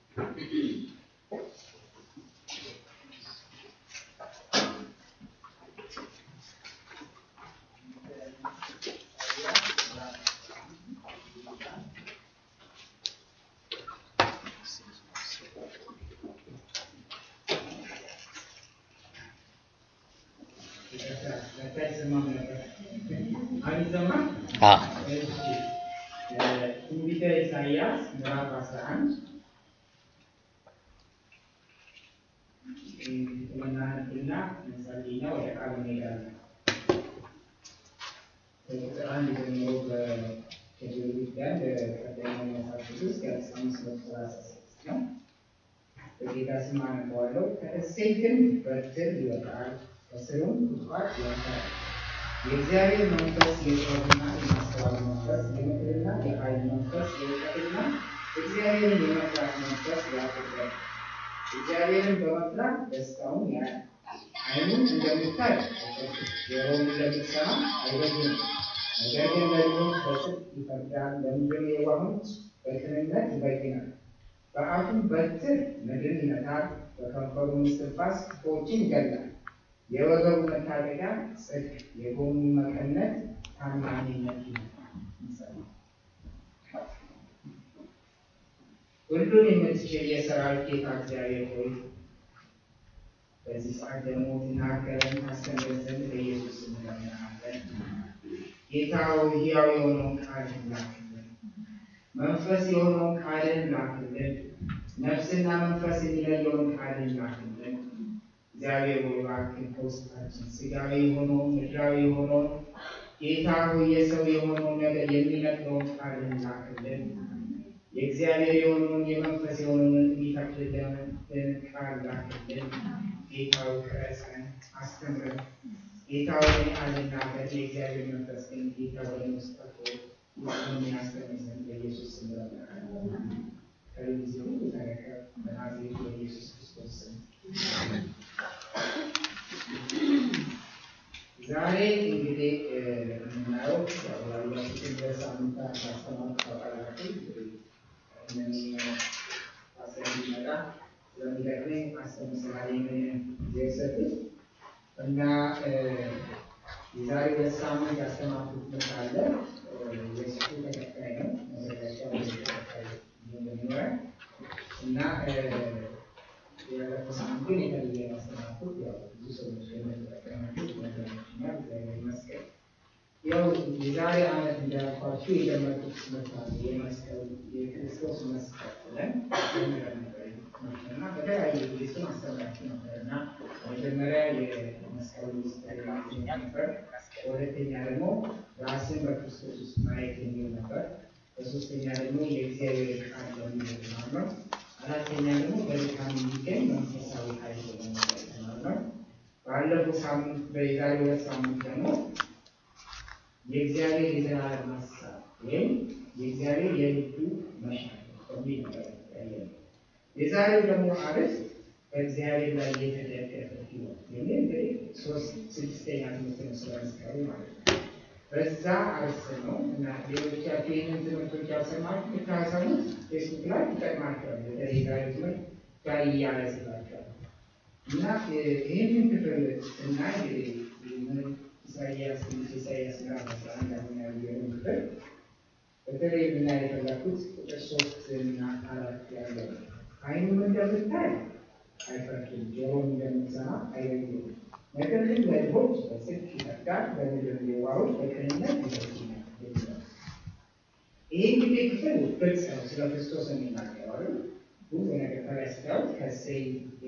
ትንቢተ ኢሳይያስ ምዕራፍ 11 እናነብና እንጸልይና ወደ ቃሉ እንሄዳለን። ቁጥር አንድ ጀምሮ ከብሉይ ጋር በቀደመው መጽሐፍ ቅዱስ ከአስራ አምስት መቶ ሰላሳ ስድስት ነው። በጌታ ስም አነበዋለሁ። ከእሴይ ግንድ በትር ይወጣል፣ ከሥሩም ቁጥቋጥ ይወጣል። የእግዚአብሔር መንፈስ የጥበብና የማስተዋል መንፈስ፣ የምክርና የኃይል መንፈስ፣ የእውቀትና እግዚአብሔርን የመፍራት መንፈስ ያድርበት። እግዚአብሔርን በመፍራት ደስታውን ያያል። ዓይኑም እንደምታይ አይጨክንም፣ ጆሮውም እንደምትሰማ አይበድልም። ነገር ግን ለድሆች በጽድቅ ይፈርዳል፣ ለምድር የዋሆች በቅንነት ይበይናል። በአፉም በትር ምድርን ይመታል፣ በከንፈሩ እስትንፋስ ክፉዎችን ይገድላል። የወገቡ መታጠቂያ ጽድቅ፣ የጎኑ መቀነት ታማኝነት ነው። ሁሉን የምትችል የሰራዊት ጌታ እግዚአብሔር ሆይ በዚህ ሰዓት ደግሞ ትናገረን ታስተምረን ዘንድ በኢየሱስ ስም እንለምንሃለን። ጌታ ሆይ ሕያው የሆነውን ቃልህን ላክልን፣ መንፈስ የሆነውን ቃልህን ላክልን፣ ነፍስና መንፈስ የሚለየውን ቃልህን ላክልን። እግዚአብሔር ሆይ እባክህ ከውስጣችን ሥጋዊ የሆነውን ምድራዊ የሆነውን ጌታ ሆይ የሰው የሆነውን ነገር የሚነግረውን ቃልህን ላክልን። የእግዚአብሔር የሆነውን የመንፈስ የሆነውን የሚፈቅድልን ቃል ላክልን። ጌታ ሆይ ቅረጸን፣ አስተምረን። ጌታ ሆይ አልናገር፣ የእግዚአብሔር መንፈስ ግን ጌታ ወደ ውስጥ ጠርቶ ውስጡን ያስተምር ዘንድ በኢየሱስ ስም እንለምንሃለን። ከጊዜ ሁሉ ተረከብ፣ በናዝሬቱ በኢየሱስ ክርስቶስ ስም ዛሬ እንግዲህ የምናየው ያሉትን በሳምንታት ማስተማር ታውቃላችሁ። አስር እንዲመጣ ስለሚጠቅመኝ አስር ምሳሌ የሰጡት እና የዛሬ ሁለት ሳምንት ያስተማርኩት ትምህርት አለ። የእሱ ተከታይ ነው መዘጋጃ ተከታይ እንደሚኖረን እና ያለፈው ሳምንት ግን የተለየ ማስተማርኩት ያው ብዙ ሰዎች እንደተጠቀማችሁ ነገሮችና እግዚአብሔር ይመስገን። ያው የዛሬ ዓመት እንዳልኳችሁ የጀመርኩት ትምህርት አለ የመስቀል የክርስቶስ መስቀል ብለን ጀምረን ነበር እና በተለያየ ጊዜ እሱን አስተምራችሁ ነበር እና መጀመሪያ የመስቀሉ ሚስጥር ነበር። በሁለተኛ ደግሞ ራስን በክርስቶስ ውስጥ ማየት የሚል ነበር። በሶስተኛ ደግሞ የእግዚአብሔር ቃል በሚል ነው። አራተኛ ደግሞ በድካም የሚገኝ መንፈሳዊ ኃይል በመሆን ነው። ባለፈው ሳምንት በዛሬ ሁለት ሳምንት ደግሞ የእግዚአብሔር የዘላለም ሀሳብ ወይም የእግዚአብሔር የልቡ መሻት በሚል ነበር ያየነው። የዛሬው ደግሞ አርዕስት በእግዚአብሔር ላይ የተደገፈ ሕይወት የሚል እንግዲህ ሶስት ስድስተኛ ትምህርት ነው ስለ መስቀሉ ማለት ነው። በዛ አርዕስት ነው እና ሌሎቻችሁ ይህንን ትምህርቶች ያልሰማችሁ ብታሰሙት ፌስቡክ ላይ ይጠቅማቸዋል። በተለይ ዛሬ ትምህርት ጋር እያያዝላቸዋል እና ይህንን ክፍል እና ኢሳያስ ኢሳያስ ምዕራፍ አስራ አንድ አሁን ያየነው ክፍል በተለይ ብና የፈለኩት ቁጥር ሶስት እና አራት ያለው ነው። ዓይኑም እንደምታይ አይፈርድም፣ ጆሮም እንደምትሰማ አይለይም። ነገር ግን ለድሆች በጽድቅ ይፈርዳል፣ በምድር የዋሆች በቅንነት ይፈርዳል። ይህ እንግዲህ ክፍል ግልጽ ነው፣ ስለ ክርስቶስ የሚናገረው አይደል? ብዙ ነገር ከላይ ስታዩት ከእሴይ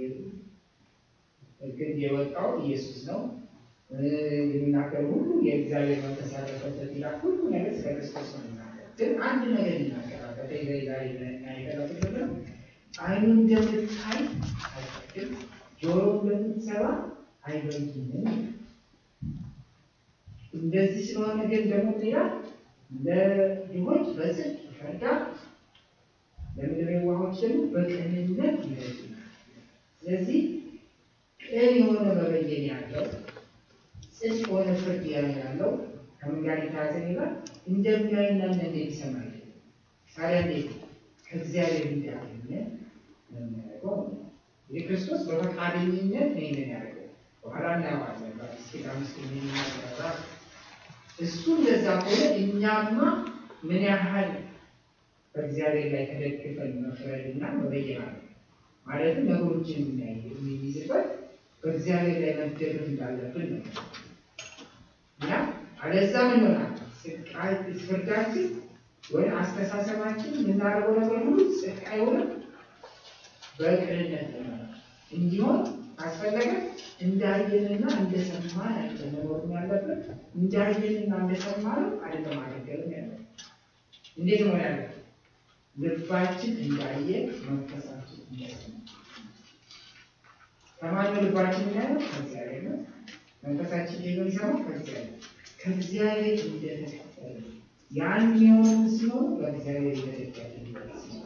ግንድ የወጣው ኢየሱስ ነው። የሚናገር ሁሉ የእግዚአብሔር መንፈስ ያለበት ይላል። ሁሉ ነገር ስለ ክርስቶስ ነው የሚናገር። ግን አንድ ነገር ይናገራል። በተለይ ዛሬ የፈለኩት ነው ዓይኑ እንደምታይ አይፈቅድም፣ ጆሮ እንደምትሰማ አይበይንም። እንደዚህ ስለሆነ ግን ደግሞ ሌላ ለድሆች በጽድቅ ይፈርዳል፣ ለምድር የዋሆች ደግሞ በቅንነት ይበይናል። ስለዚህ ቅን የሆነ መበየን ያለው ጽድቅ የሆነ ፍርድ ያለው ከምን ጋር የተያዘ ይላል እንደሚያይና እንዴት ይሰማል። ታዲያ እንዴት ከእግዚአብሔር እንዳገኘ የሚያደርገው እንግዲህ ክርስቶስ በፈቃደኝነት ነው ይህንን ያደርገው። በኋላ እናየዋለን። በአዲስ ኪዳን ውስጥ የሚናገራ እሱ እንደዛ ከሆነ እኛማ ምን ያህል በእግዚአብሔር ላይ ተደግፈን መፍረድና መበየን አለ ማለትም ነገሮችን የሚያይ የሚይዝበት በእግዚአብሔር ላይ መደገፍ እንዳለብን ነው እና አለዛ ምን ይሆናል? ፍርዳችን ወይ አስተሳሰባችን የምናደርገው ነገር ሁሉ ጽድቅ አይሆንም፣ በቅንነት እንዲሆን አስፈለገ። እንዳየንና እንደሰማን አይተ መኖር ያለብን እንዳየንና እንደሰማን አይደለም ማገልገልም ያለ እንዴት መሆን ያለ ልባችን እንዳየ መንፈሳችን እንደሰማ ከማን ልባችን እንዳየ ከእግዚአብሔር ነው። መንፈሳችን የሚሰማው ከእግዚአብሔር ከእግዚአብሔር እንደተቀበለ ያን የሆኑ ሲሆን በእግዚአብሔር የተደገፈ ሲሆን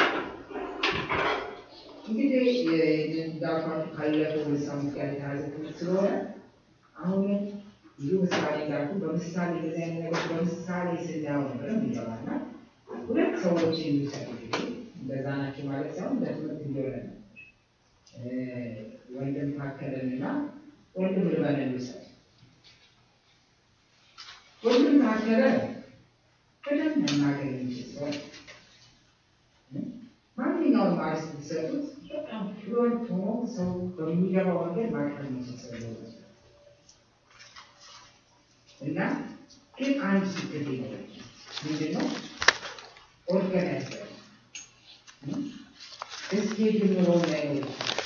እንግዲህ እንዳልኳችሁ ካለፈው ሳምንት ጋር የተያዘ ትምህርት ስለሆነ አሁን ብዙ ምሳሌ እንዳልኩ በምሳሌ እንደዚህ አይነት ነገሮች በምሳሌ ስናየው ነበር የሚገባና ሁለት ሰዎች የሚሰሩ ጊዜ እንደዛ ናቸው ማለት ሳይሆን ለትምህርት እንዲሆነ ነው። ወንድም ታከለንና ወንድም ልበን ልውሰድ። ወንድም ታከለ በደንብ መናገር የሚችል ሰው ማንኛውም አርዕስት ብትሰጡት በጣም ፍሎንት ሆኖ ሰው በሚገባው መንገድ ማቅረብ የሚችል ሰው ሊሆን ይችላል እና ግን አንድ ችግር ሊኖር ምንድን ነው? ኦርጋናይዝ እስኪ ጀምሮ ላይ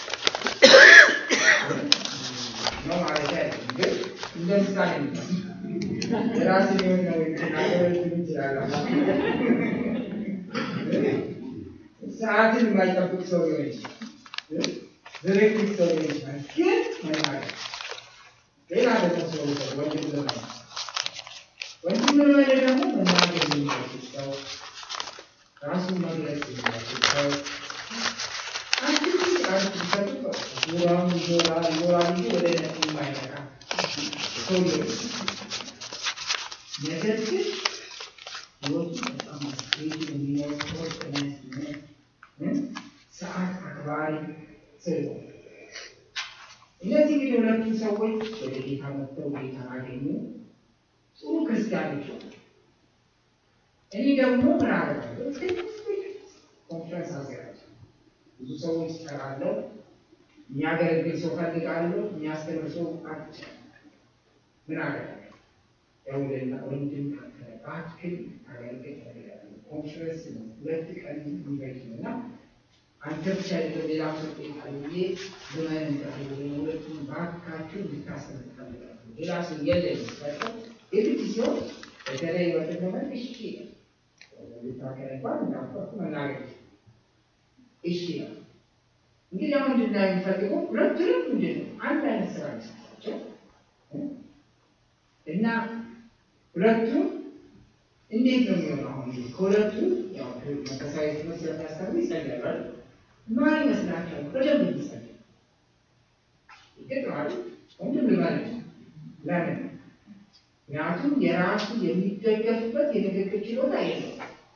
ነው ማለት አይደለም፣ ግን እንደ ምሳሌ ነው። የራስ ሊሆን ነው ናገሮች ይችላል። ሰዓትን የማይጠብቅ ሰው ሊሆን ይችላል። ዝርክት ሰው ሊሆን ይችላል። ግን መናገር ሌላ ደግሞ ሰው ሰው ወንድም ለማለት ወንድም ለማለት ደግሞ መናገር የሚችል ሰው ራሱን መግለጽ የሚችል ሰው አንድ አንድ ሰው ዙራውን ዞራ ዞራ እንጂ ወደ ነት የማይመጣ ሰው ሊሆን ነገር ግን ህይወቱ በጣም አስኬጅ የሚኖር ኦርጋናይዝ ሰዓት አክባሪ ሰው እነዚህ እንግዲህ ሁለቱ ሰዎች ወደ ጌታ መጥተው ጌታ አገኙ። ጥሩ ክርስቲያኖች ሆኑ። እኔ ደግሞ ምን አደርጋለሁ? ኮንፈረንስ አዘጋጅ ብዙ ሰዎች እጠራለሁ። የሚያገለግል ሰው ፈልጋለሁ። የሚያስተምር ሰው አጭ ምን አደርጋለሁ? ደውልና ወንድም እባክህ አገልግል እፈልጋለሁ። ኮንፈረንስ ነው ሁለት ቀን የሚበጅ ነው እና አንተ ብቻ አይደለም ሌላ ሰው ጠይቃለሁ። ዘመን እንጠሩ ሁለቱም እባካችሁ እንድታስተምር እፈልጋለሁ። ሌላ ሰው የለም ስላቸው የግድ ሲሆን በተለይ በተገመን እሺ ልታከረ እንኳን እንዳልኳችሁ መናገር እሺ ነው። እንግዲህ አሁን እንድና የሚፈልገው ሁለቱንም ምንድን ነው አንድ አይነት ስራ ሚሰጣቸው እና ሁለቱም እንዴት ነው የሚሆነው? አሁን እንግዲህ ከሁለቱ ያው መንፈሳዊ ትምህርት ስለሚያስተምሩ ይጸልያል። ማን ይመስላችኋል? በደንብ የሚጸልይ ይገጥማል። ወንድም ልማለት ለምን? ምክንያቱም የራሱ የሚደገፍበት የንግግር ችሎታ የለው።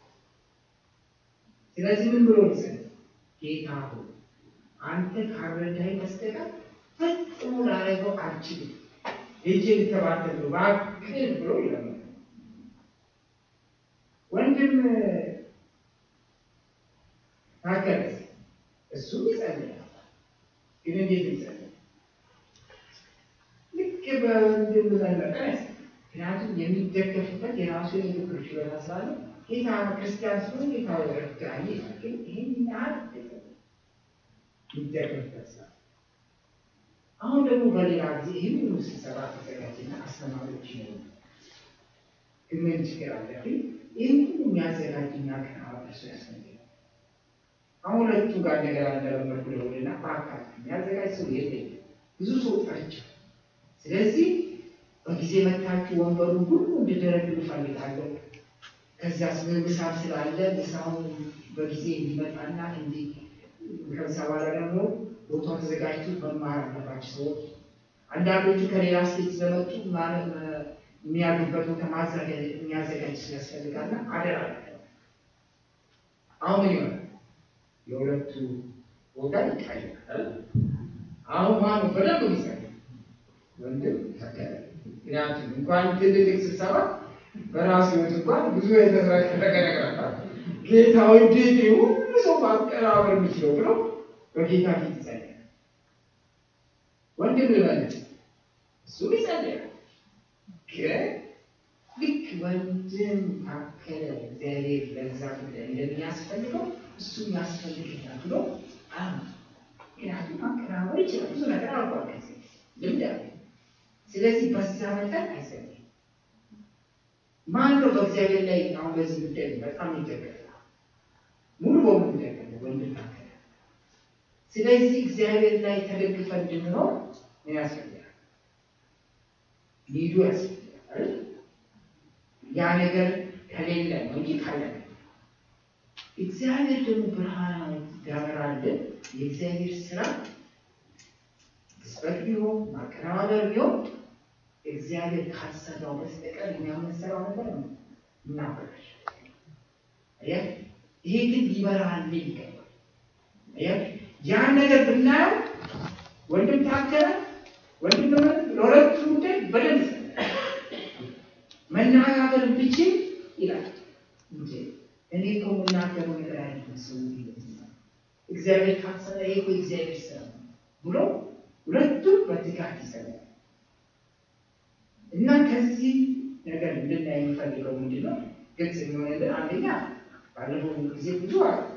ስለዚህ ምን ብሎ ይጸልይ? ጌታ ሆይ አንተ ካረዳኸኝ በስተቀር ፈጽሞ ላደርገው አልችልም፣ እጅ ልተባተል ነው እባክህ ብሎ ይለምናል። ወንድም ታከለስ እሱም ይጸልያል። ግን እንዴት ይጸልያል? ልክ በወንድም ዘለቀ ምክንያቱም የሚደገፍበት የራሱ የንግግር ችሎታ ስላለ ጌታ ክርስቲያን ሲሆን ጌታ ረዳኝ ይላል። ግን ይህን ያህል ይደገፍበት ስላለ አሁን ደግሞ በሌላ ጊዜ ይህን ሁሉ ስብሰባ ተዘጋጅና አስተማሪዎች ይኖሩ ግን ምን ችግር አለብኝ? ይህን ሁሉ የሚያዘጋጅና ቀናበር ሰው ያስፈልጋል። አሁን ሁለቱ ጋር ነገር እንደለመድኩ ደውልና በአካል የሚያዘጋጅ ሰው የለኝም። ብዙ ሰው ጠርቻለሁ። ስለዚህ በጊዜ መታችሁ ወንበሩን ሁሉ እንድደረድሩ እፈልጋለሁ። ከዚያ ምሳም ስላለ ምሳውን በጊዜ እንዲመጣና እንዲ ከዛ በኋላ ደግሞ ቦታው ተዘጋጅቶ መማር አለባቸው ሰዎች። አንዳንዶቹ ከሌላ ስቴት ስለመጡ የሚያሉበት ቦታ ማዘጋጀት የሚያዘጋጅ ስለያስፈልጋልና አደራ። አሁን ምን ይሆናል? የሁለቱ ቦታ ይታያል። አሁን ማኑ በደንብ ይሰራል ወንድም ተከለ ምክንያቱም እንኳን ትልልቅ ስብሰባ በራሱ ህይወት እንኳን ብዙ የተዝረከረከ ነገር አለ። ጌታ እንዴት ሁሉ ሰው ማቀራበር የሚችለው ብሎ በጌታ ፊት ይጸልያል። ወንድም ልበልጥ እሱ ይጸልያል። ግን ልክ ወንድም ታከለ እግዚአብሔር ለዛ ጉዳይ እንደሚያስፈልገው እሱ ያስፈልገኛል ብሎ አሁን ምክንያቱም ማቀራበር ይችላል። ብዙ ነገር አልኳል ከዚህ ልምድ አለ። ስለዚህ በዛ መጠን አይጸልይም። ማን ነው በእግዚአብሔር ላይ አሁን በዚህ ጉዳይ በጣም ይደገፋል፣ ሙሉ በሙሉ ይደገፋል ወንድም ታከለ። ስለዚህ እግዚአብሔር ላይ ተደግፈን እንድንኖር ምን ያስፈልጋል? ሊዱ ያስፈልጋል። ያ ነገር ከሌለ ነው እንጂ ካለ ነው። እግዚአብሔር ደግሞ ብርሃን ያበራልን። የእግዚአብሔር ስራ ግዝበት ቢሆን ማቀናበር ቢሆን እግዚአብሔር ካልሰራው በስተቀር እኛ የምንሰራው ነገር ነው እናበላሽ። ይሄ ግን ሊበራልን ይገባል። ያን ነገር ብናየው ወንድም ታከለ ወንድም ለሁለቱ ጉዳይ በደንብ መነጋገር ብችል ይላል እንጂ እኔ እኮ የምናገረው ነገር አይደለም ሰው እግዚአብሔር ካሰረ ይሄ እኮ እግዚአብሔር ስራ ነው ብሎ ሁለቱም በትጋት ይሰራል እና ከዚህ ነገር እንድናይ የሚፈልገው ምንድን ነው? ግልጽ የሚሆንልን አንደኛ ባለፈው ጊዜ ብዙ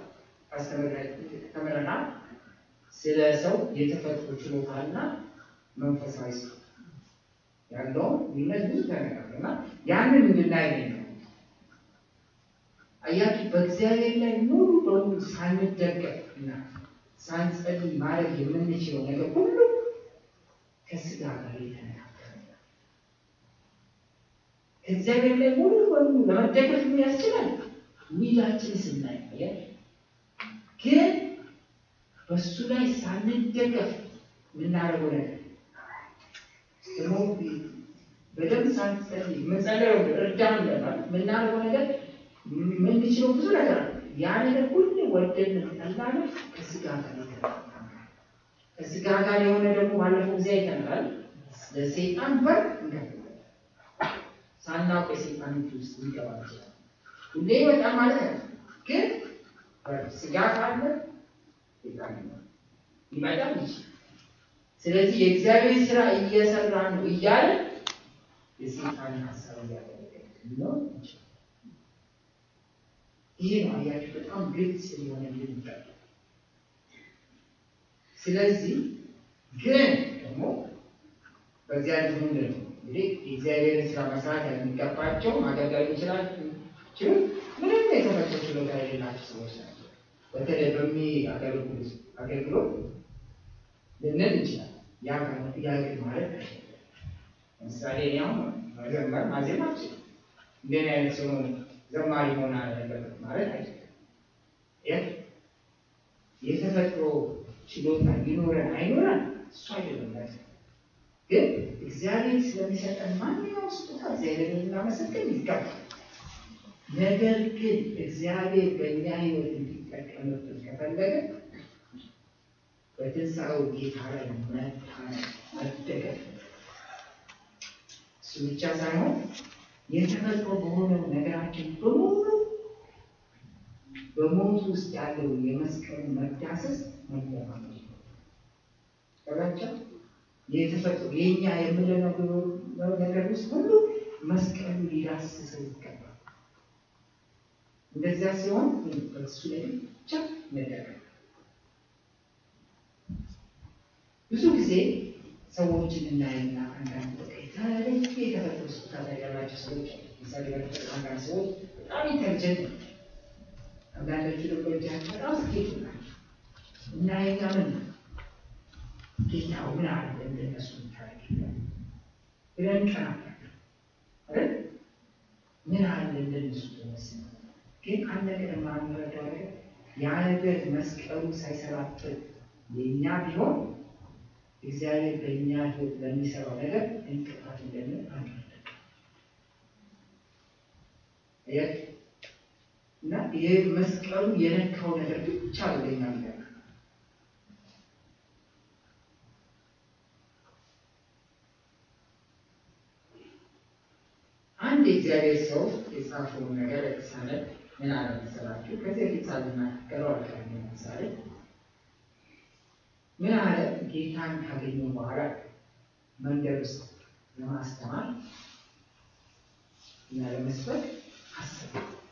ተምረናል ስለ ሰው የተፈጥሮ ችሎታና መንፈሳዊ ሰው ያለውን ልዩነት ብዙ ተነጋግረናል እና ያንን እንድናይ ነው። አያችሁ በእግዚአብሔር ላይ ሙሉ በሙሉ ሳንደገፍ እና ሳንጸልይ ማድረግ የምንችለው ነገር ሁሉ ከስጋ ጋር የተነጋገረ ነው። ከእግዚአብሔር ላይ ሙሉ በሙሉ ለመደገፍ የሚያስችላል ዊላችን ስናይ ግን በእሱ ላይ ሳንደገፍ የምናደርገው ነገር ደግሞ በደንብ ሳንጸልይ የምንጸለየው እርዳን ብለናል። የምናደርገው ነገር የምንችለው ብዙ ነገር አለ። ያ ነገር ሁሉ ወደን ጠላን ከስጋ ጋር ከስጋ ጋር የሆነ ደግሞ ባለፈው ጊዜ አይተናል። ለሰይጣን በር እንከፍታለን። ሳናውቅ የሰይጣን እጅ ውስጥ ሊገባ ይችላል። ሁሌ ይወጣል ማለት ነው። ግን ስጋ ካለ ሰይጣን ይመጣል ይችላል። ስለዚህ የእግዚአብሔር ስራ እየሰራ ነው እያለ የሰይጣን ሀሳብ እያደረገ ነው ይችላል። ይሄ ነው አያችሁ፣ በጣም ግልጽ የሆነ ልንጠ ስለዚህ ግን ደግሞ በዚያ ልጅ ምንድን ነው እንግዲህ የእግዚአብሔርን ስራ መስራት የሚገባቸው ማገልገል ይችላል ችሉ ምንም የተፈጠሩ ችሎታ የሌላቸው ሰዎች ናቸው። በተለይ በሚያገለግሉት አገልግሎት ልንል እንችላል። ያ ያግል ማለት ለምሳሌ እኔ አሁን መዘመር ማዜም አልችልም። እንደኔ አይነት ሰው ዘማሪ መሆን አለበት ማለት አይደለም። የተፈጥሮ ችሎታ ሊኖረን አይኖረን እሱ አይደለም ማለት ግን እግዚአብሔር ስለሚሰጠን ማንኛውም ስጦታ እግዚአብሔርን ልናመሰግን ይገባል። ነገር ግን እግዚአብሔር በእኛ ሕይወት እንዲጠቀምብን ከፈለገ በትንሣኤው ጌታ ላይ መታመን መደገፍ እሱ ብቻ ሳይሆን የተፈጥሮ በሆነው ነገራችን በሙሉ በሞት ውስጥ ያለው የመስቀሉ መዳሰስ መለማመድ ነው። የተፈጥሮ የእኛ የምንለው ነገር ውስጥ ሁሉ መስቀሉ ሊዳስሰው ይገባል። እንደዚያ ሲሆን በሱ ላይ ብቻ መደረግ ብዙ ጊዜ ሰዎችን እናይና አንዳንድ የተለየ የተፈጥሮ ስጦታ ያላቸው ሰዎች ምሳሌ አንዳንድ ሰዎች በጣም ኢንተልጀንት ናቸው። አንዳንዶቹ ደግሞ እጃቸው በጣም ስኬት ናቸው። እናይና ምን ጌታው ምን አለ እንደነሱ ታሪክ ብለን ቀናለን አይደል? ምን አለ እንደነሱ ተመስል ግን አንድ ነገር የማንረዳው ነገር ያ ነገር መስቀሉ ሳይሰራበት የእኛ ቢሆን እግዚአብሔር በእኛ ሕይወት በሚሰራው ነገር እንቅፋት እንደምን አንረዳም። እና ይህ መስቀሉ የነካው ነገር ብቻ ነው ለኛ ሚጠቅም አንድ የእግዚአብሔር ሰው የጻፈውን ነገር ለምሳሌ ምን አለ መሰላችሁ? ከዚህ በፊት ሳልናገረው አልቀረም። ለምሳሌ ምን አለ ጌታን ካገኘ በኋላ መንገድ ውስጥ ለማስተማር እና ለመስበክ አስበ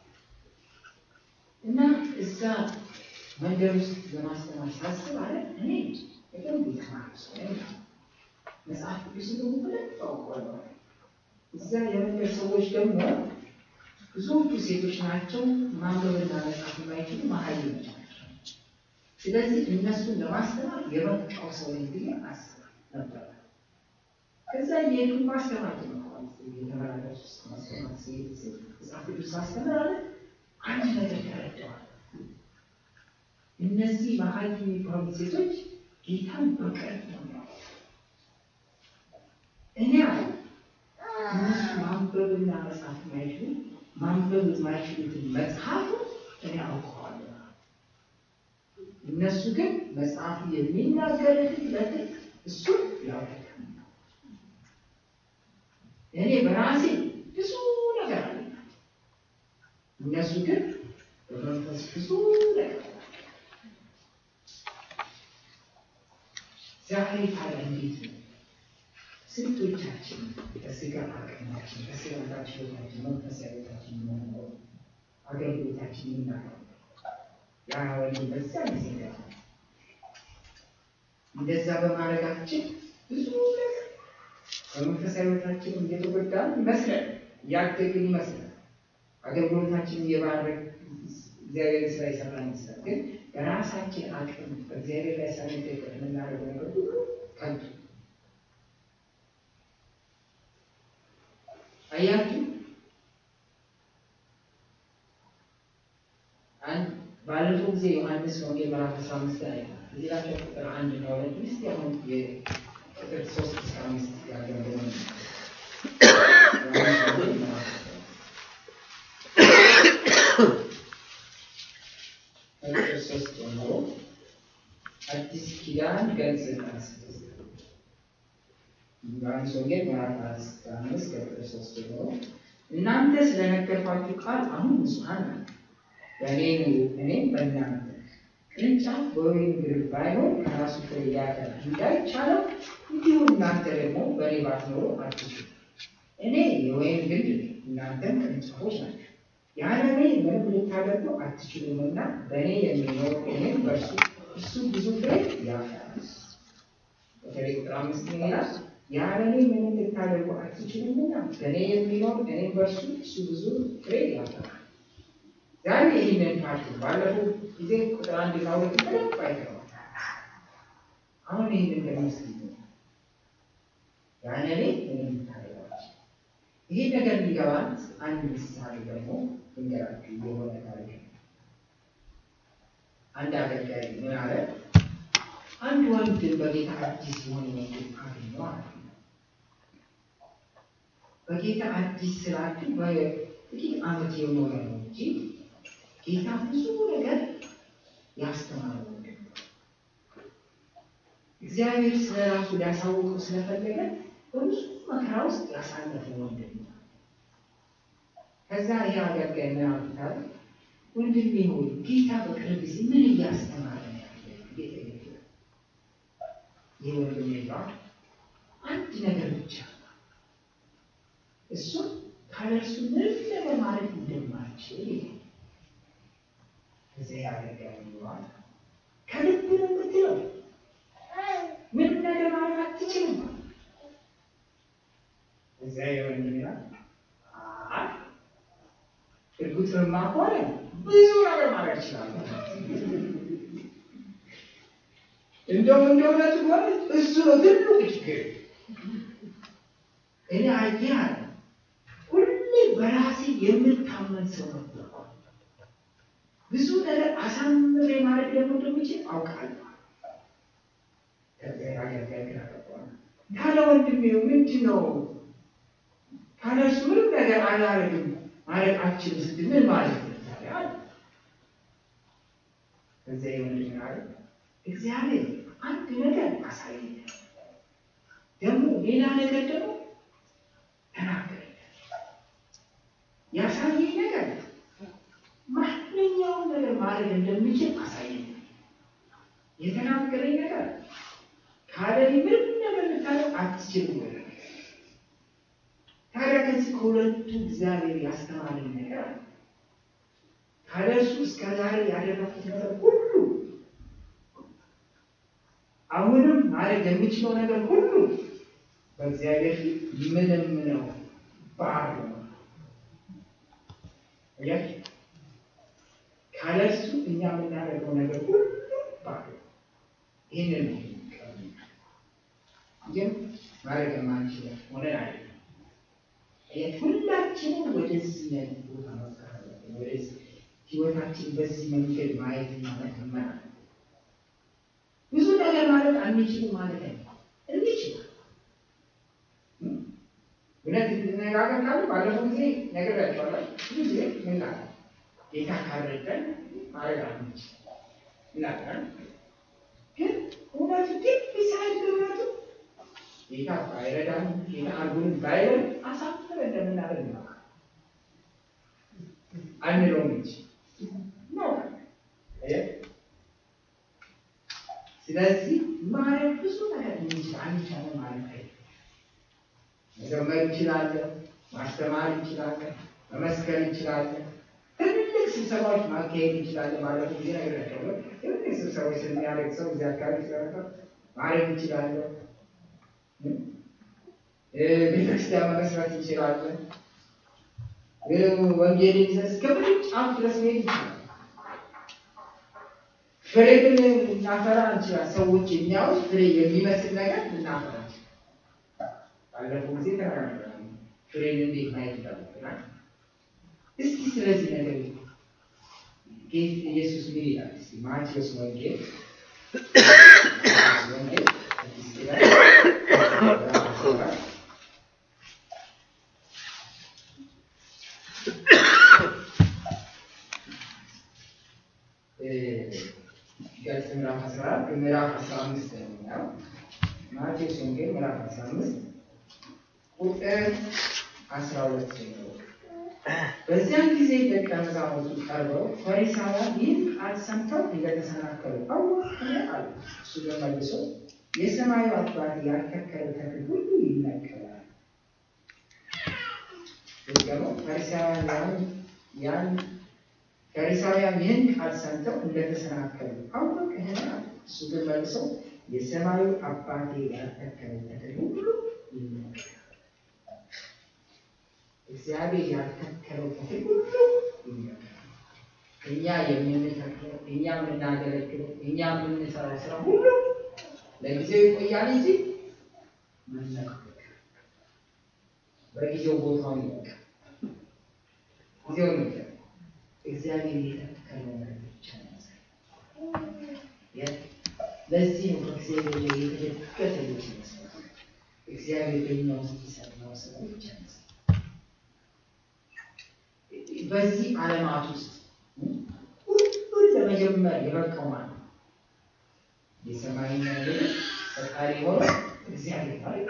እና እዛ መንገድ ውስጥ ለማስተማር ሳስብ አለ እኔ በደንብ የተማርኩ ሰው ነኝ። መጽሐፍ ቅዱስ ደግሞ በደንብ አውቀዋለሁ። እዛ የመንገድ ሰዎች ደግሞ ብዙዎቹ ሴቶች ናቸው። ማንበብና መጻፍ የማይችሉ መሀይሞች ናቸው። ስለዚህ እነሱን ለማስተማር የበቃው ሰው ነኝ ብዬ አስብ ነበር። ከዛ የሄዱ ማስተማር ጀምረዋል። የተመላለሱ ማስተማር ሲሄድ መጽሐፍ ቅዱስ ማስተማር አለ አንድ ነገር ተረድተዋል። እነዚህ መሀይም የሚባሉ ሴቶች ጌታን በቅርብ ነው የሚያውቁት። እኔ አለ እነሱ ማንበብና መጻፍ የማይችሉ ማንበብ የማይችሉትን መጽሐፍ እኔ አውቀዋለሁ። እነሱ ግን መጽሐፉ የሚናገርትን ለትክ እሱን ያውቃል። እኔ በራሴ ብዙ ነገር አለ። እነሱ ግን በመንፈስ ብዙ ነገር አለ። ዛሬ ታዲያ እንዴት ነው? ስንቶቻችን በስጋ አቅማችን በስጋ ችሎታችን መንፈሳዊ ሕይወታችን የምንኖረው አገልግሎታችን የምናቀው ያ ወንድም በዛ ጊዜ ገ እንደዛ በማድረጋችን ብዙ ነገር በመንፈሳዊ ሕይወታችን እየተጎዳን ይመስላል፣ እያደግን ይመስላል፣ አገልግሎታችን እየባረክ እግዚአብሔር ስራ ይሰራ ይመስላል። ግን በራሳችን አቅም በእግዚአብሔር ላይ ሳንደቅ የምናደርገው ነገር ሁሉ ከንቱ አያችሁ አንድ ባለፈው ጊዜ ዮሐንስ ወንጌል ምዕራፍ አስራ አምስት ላይ እዚህ ላይ ቁጥር አንድ እና ሁለት ውስጥ አሁን የቁጥር ሶስት እስከ አምስት ያለው ሆነ ቁጥር ሶስት ጀምሮ አዲስ ኪዳን ገጽ ዮሐንስ ወንጌል ምዕራፍ አምስት ከቁጥር ሶስት ጀምሮ እናንተ ስለነገርኳችሁ ቃል አሁን ንጹሐን ናችሁ፣ በእኔ ኑሩ፣ እኔም በእናንተ። ቅርንጫፍ በወይን ግንድ ባይሆን ከራሱ ፍሬ ሊያፈራ እንዳይቻለው እንዲሁ እናንተ ደግሞ በእኔ ባትኖሩ አትችሉም። እኔ የወይን ግንድ ነኝ፣ እናንተም ቅርንጫፎች ናችሁ። ያለ እኔ ምንም ልታደርጉ አትችሉምና በእኔ የሚኖር እኔም በእርሱ እሱ ብዙ ፍሬ ያፈራል። በተለይ ቁጥር አምስት ይላል ያለ እኔ ምንም ልታደርጉ አትችሉምና በእኔ የሚኖር እኔም በእርሱ እሱ ብዙ ፍሬ ያፈራል። ዛሬ ይህንን ፓርቲ ባለፈው ጊዜ ቁጥር አንድ እና ሁለት በደንብ አይተዋል። አሁን ይህንን ደግሞ ስ ያለ እኔ ምንም ልታደርጓች ይህ ነገር ሊገባን አንድ ምሳሌ ደግሞ ልንገራችሁ። የሆነ ታሪክ ነው። አንድ አገልጋይ ምን አለ? አንድ ወንድም በጌታ አዲስ የሆነ ወንድም አገኘው አለ። በጌታ አዲስ ስላችሁ በጥቂት ዓመት የኖረ ነው እንጂ ጌታ ብዙ ነገር ያስተማረ ወንድም ነው። እግዚአብሔር ስለ ራሱ ሊያሳውቀው ስለፈለገ በብዙ መከራ ውስጥ ያሳለፈ ወንድም ነው። ከዛ ይህ አገልጋይ ምን አሉታል? ወንድሜ ሆይ ጌታ በቅርብ ጊዜ ምን እያስተማረ ነው ያለ? ይህ ወንድሜ ጋር አንድ ነገር ብቻ እሱም ካለእርሱ ምንም ነገር ማለት እንደማልችል እዚያ ያደርጋል ይለዋል። ከልብ ነው የምትለው ምንም ነገር ማለት አትችልም። እዚያ የወንድ ይላል እርጉጥንማ ከሆነ ብዙ ነገር ማለት ይችላል። እንደውም እንደ እውነቱ ከሆነ እሱ ነው ትልቁ ችግር። እኔ አየህ አለ ሁሌ በራሴ የምታመን ሰው ነበር። ብዙ ነገር አሳምሬ ማለት ደግሞ እንደምችል አውቃለሁ። ከዚያ አገልጋይ ግን አገባዋል ካለ ወንድሜ ምንድን ነው ካለ እሱ ምንም ነገር አላረግም ማለት አችልም ስትል ምን ማለት ነው? ከዚያ የወንድሜ አለ እግዚአብሔር አንድ ነገር አሳየኝ፣ ደግሞ ሌላ ነገር ደግሞ ተናገረኝ። ማድረግ እንደምችል አሳየኝ። የተናገረኝ ነገር ካለ ምንም ነገር ልታደርግ አትችልም። ታዲያ ከዚህ ከሁለቱ እግዚአብሔር ያስተማረኝ ነገር አለ። ካለ እርሱ እስከ ዛሬ ያደረኩት ነገር ሁሉ አሁንም ማድረግ የምችለው ነገር ሁሉ በእግዚአብሔር ፊት ምንም ነው፣ ባዶ ነው። አያችሁ፣ ካለ እርሱ እኛ የምናደርገው ነገር ሁሉ ባዶ። ይህንን ነው ግን ማድረግ የማንችለው ሆነን አለ ሁላችንም ወደዚህ አይነት ቦታ መፍታት አለብን። ወደዚህ ህይወታችን በዚህ መንገድ ማየትና መተመን አለ። ብዙ ነገር ማለት አንችልም ማለት ነው። እንችላል። እውነት እንነጋገር ካሉ ባለፈው ጊዜ ነግሬያቸዋለሁ። ብዙ ጊዜ ምን ላለ ጌታ ካረዳን ማድረግ አንችል ይላል። ግን እውነቱ ግን ሳይድ እውነቱ ጌታ ባይረዳን ጌታ አርጉን ባይረን አሳፍረ እንደምናደርግ ነው አንለውም እንጂ ነው። ስለዚህ ማድረግ ብዙ ነገር እንችል አንቻለን ማለት አይደለም። መዘመር እንችላለን፣ ማስተማር እንችላለን፣ መመስከር እንችላለን፣ ትልልቅ ስብሰባዎች ማካሄድ እንችላለን። ማለት ጊዜ ነግሬያቸዋለሁ። ትልልቅ ስብሰባዎች ስለሚያደርግ ሰው እዚህ አካባቢ ስለረፈ ማድረግ እንችላለን። ቤተክርስቲያን መመስረት እንችላለን። ወንጌል ይዘን እስከ ምንም ጫፍ ድረስ መሄድ እንችላለን። ፍሬ ግን ልናፈራ እንችላለን። ሰዎች የሚያዩት ፍሬ የሚመስል ነገር ልናፈራ እንችላለን። ባለፈው ጊዜ ተነጋግረናል። ፍሬን እንዴት ማየት እንዳለብን። እስኪ ስለዚህ ነገር ጌታ ኢየሱስ ምን ይላል? እስኪ ማቴዎስ ወንጌል ወንጌል ስድስት ላይ ገጽ ምዕራፍ አስራ አራት ምዕራፍ አስራ አምስት ነው። ማቴዎስ ወንጌል ምዕራፍ አስራ አምስት ቁጥር አስራ ሁለት ጀምሮ በዚያን ጊዜ ደቀ መዛሙርቱ ቀርበው ፈሪሳውያን ይህን ቃል ሰምተው እንደተሰናከሉ አወቅን አሉ። እሱ በመልሶ የሰማዩ አባት ያልተከለው ተክል ሁሉ ይነቀላል። ደግሞ ፈሪሳውያን ያን ፈሪሳውያን ይህን ቃል ሰምተው እንደተሰናከሉ አወቅን አሉ። እሱ ግን መልሶ የሰማዩ አባቴ ያልተከለው ተክል ሁሉ ይነቀላል። እግዚአብሔር ያልተከለው ተክል ሁሉ ይነቀላል። እኛ የምንተክለው እኛ የምናገለግለው እኛ የምንሰራው ስራ ሁሉ ለጊዜው ይቆያል እንጂ መነቀል በጊዜው ቦታውን ይለቃል። ጊዜው ነው እግዚአብሔር የተከለው ነገር ብቻ ነው። ለዚህ ነው ከእግዚአብሔር ላይ የተደገፈ ልጅ ይመስላል። እግዚአብሔር በእኛ ውስጥ የሰራው ስራ ብቻ ነው። በዚህ ዓለማት ውስጥ ሁሉን ለመጀመር የበቃው ማለት ነው የሰማይና ምድር ፈጣሪ ሆኖ እግዚአብሔር ማለት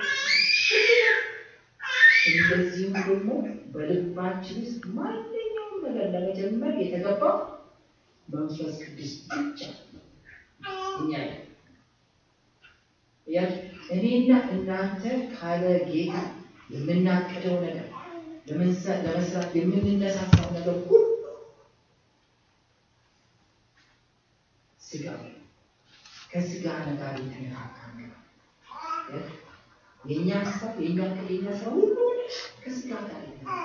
እንደዚሁም ደግሞ በልባችን ውስጥ ማንኛውም ነገር ለመጀመር የተገባው መንፈስ ቅዱስ ብቻ እኛ ያ እኔና እናንተ ካለ ጌታ የምናቅደው ነገር ለመስራት የምንነሳሳው ነገር ሁሉ ስጋ ከስጋ ጋር የተነካካ የእኛ ሀሳብ የእኛ ዕቅድ የእኛ ስራ ሁሉ ከስጋ ጋር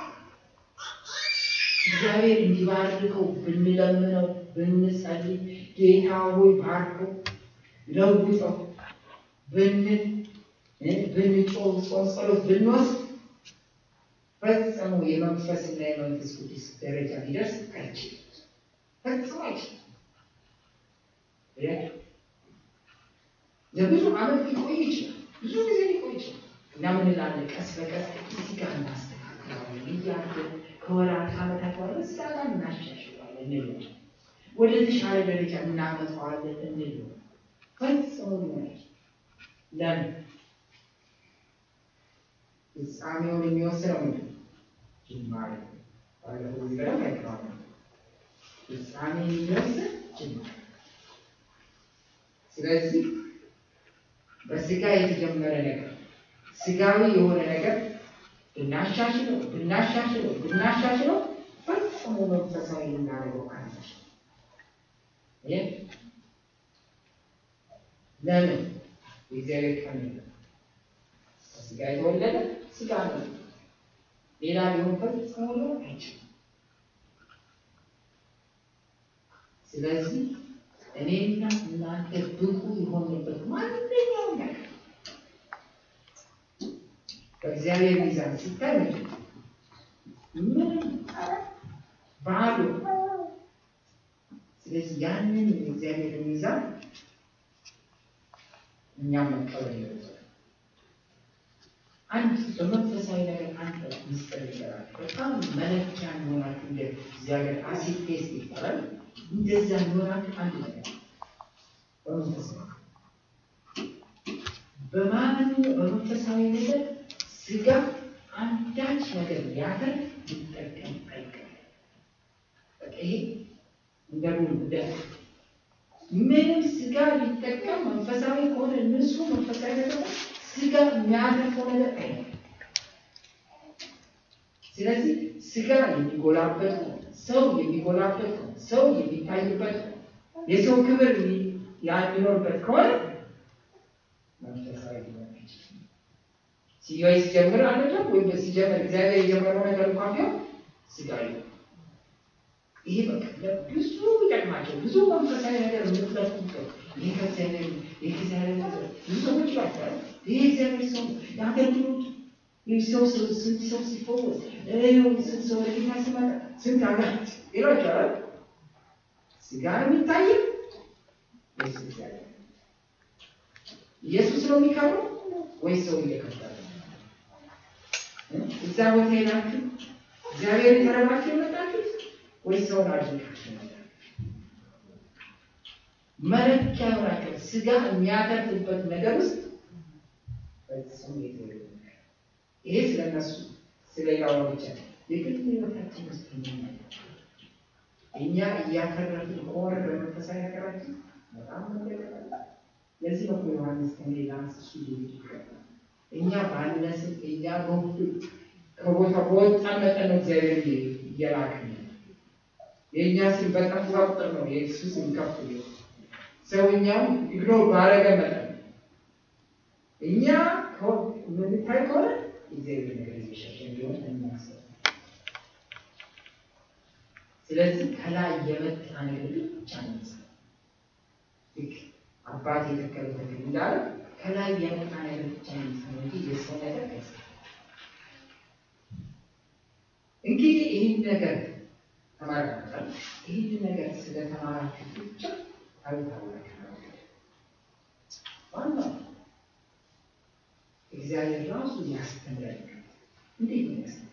እግዚአብሔር እንዲባርከው ብንለምነው ብንጸልይ ጌታ ሆይ ባርከው ለውጠው ብንል ብንጮህ ጾም ጸሎት ብንወስድ ፈጽሞ የመንፈስና የመንፈስ ቅዱስ ደረጃ ሊደርስ አይችልም። ፈጽሞ አይችልም። ለብዙ ዓመት ሊቆይ ይችላል። ብዙ ጊዜ ሊቆይ ይችላል። እና ምን እንላለን? ቀስ በቀስ እዚህ ጋር እናስተካክለዋለን እያለን ከወራት ከዓመታት በኋላ እዛ ጋር እናሻሽለዋለን እንል ወደ ተሻለ ደረጃ እናመጣዋለን እንል ፈጽሞ ሊሆን ለምን ፍጻሜውን የሚወስነው ምንድን ነው? ጅማሬ ባለፈው ጊዜ በደንብ አይተዋል። ፍጻሜ የሚደርስ ጅማሬ። ስለዚህ በስጋ የተጀመረ ነገር ስጋዊ የሆነ ነገር ብናሻሽለው ብናሻሽለው ብናሻሽለው ፈጽሞ መንፈሳዊ ልናደርገው አንችል። ይህ ለምን የእግዚአብሔር ቀን ከስጋ የተወለደ ስጋ ነው። ሌላ ሊሆን ፈጽሞ ሊሆን አይችልም። ስለዚህ እኔና እናንተ ብቁ የሆንበት ማንኛውም ነገር በእግዚአብሔር ሚዛን ሲታይ ምንም ባዶ። ስለዚህ ያንን የእግዚአብሔር ሚዛን እኛም መቀበል ይወጣል። አንድ በመንፈሳዊ ነገር አንድ ሚስጥር ይሰራል። በጣም መለኪያ እንሆናችሁ እንደ እግዚአብሔር አሲድ ቴስት ይባላል። እንደዛ እንሆናችሁ አንድ ነገር በመንፈሳዊ በማመኑ በመንፈሳዊ ነገር ስጋ አንዳች ነገር ሊያደርግ ሊጠቀም አይገባም። በቃ ይሄ እንደ ሩል እንደ ምንም ስጋ ሊጠቀም መንፈሳዊ ከሆነ ንጹህ መንፈሳዊ ነገር ስጋ የሚያተርፈው ነገር አይነት። ስለዚህ ስጋ የሚጎላበት ነው፣ ሰው የሚጎላበት ነው፣ ሰው የሚታይበት ነው፣ የሰው ክብር የሚኖርበት ከሆነ መንፈሳዊ ሊሆን አይችልም። ሲያይ ሲጀምር አይደለም ወይም ሲጀምር እግዚአብሔር የጀመረው ነገር እንኳን ቢሆን ስጋዊ ነው። ይሄ በቃ ብዙ ይጠቅማቸው ብዙ መንፈሳዊ ነገር የምትለቁበት ይህ ከእግዚአብሔር ይህ ከእግዚአብሔር ብዙ ሰዎች ይላቸዋል። ይህ እግዚአብሔር ሰው የአገልግሎት ይህ ሰው ስንት ሰው ሲፈወስ ስንት ሰው ለጌታ ሲመጣ ስንት አጋት ይሏቸዋል። ስጋ ነው የሚታየው ወይስ እግዚአብሔር? ኢየሱስ ነው የሚከብረው ወይስ ሰው እየከበረ እዛ ቦታ ሄዳችሁ እግዚአብሔር የተረባችሁ የመጣችሁት ወይ ሰውን አድንቃችሁ ነው? መለኪያ ሆናቸው ስጋ የሚያተርፍበት ነገር ውስጥ ፈጽሞ የተወለ ይሄ ስለነሱ ስለ ሌላው ብቻ የግል ህይወታችን ውስጥ እኛ እያተረፍን ከሆነ በመንፈሳዊ ነገራችን በጣም መለቀቃል። ለዚህ ነው ዮሐንስ ከሌላ እሱ ይገባል እኛ ባነስን እኛ በሁሉ ከቦታ በወጣን መጠን ነው እግዚአብሔር እየላክን የእኛ ስም በጠፋ ቁጥር ነው የእሱ ስም ከፍ ሰውኛም ኢግኖር ባረገ መጠን እኛ ምንታይ ከሆነ እግዚአብሔር ነገር እየሸሸ እንዲሆን እናስብ። ስለዚህ ከላይ የመጣ ነገር ብቻ ነው አባት የተከለ ተክል እንዳለ ከላይ የመጣ ነገር ብቻ ነው እንጂ የሰው ነገር አይሰ እንግዲህ ይህን ነገር ተማራችኋል። ይህን ነገር ስለተማራችሁ ብቻ አልታወቃችሁ። ዋናው እግዚአብሔር ራሱ ያስተምረን። እንዴት ነው ያስተምረን?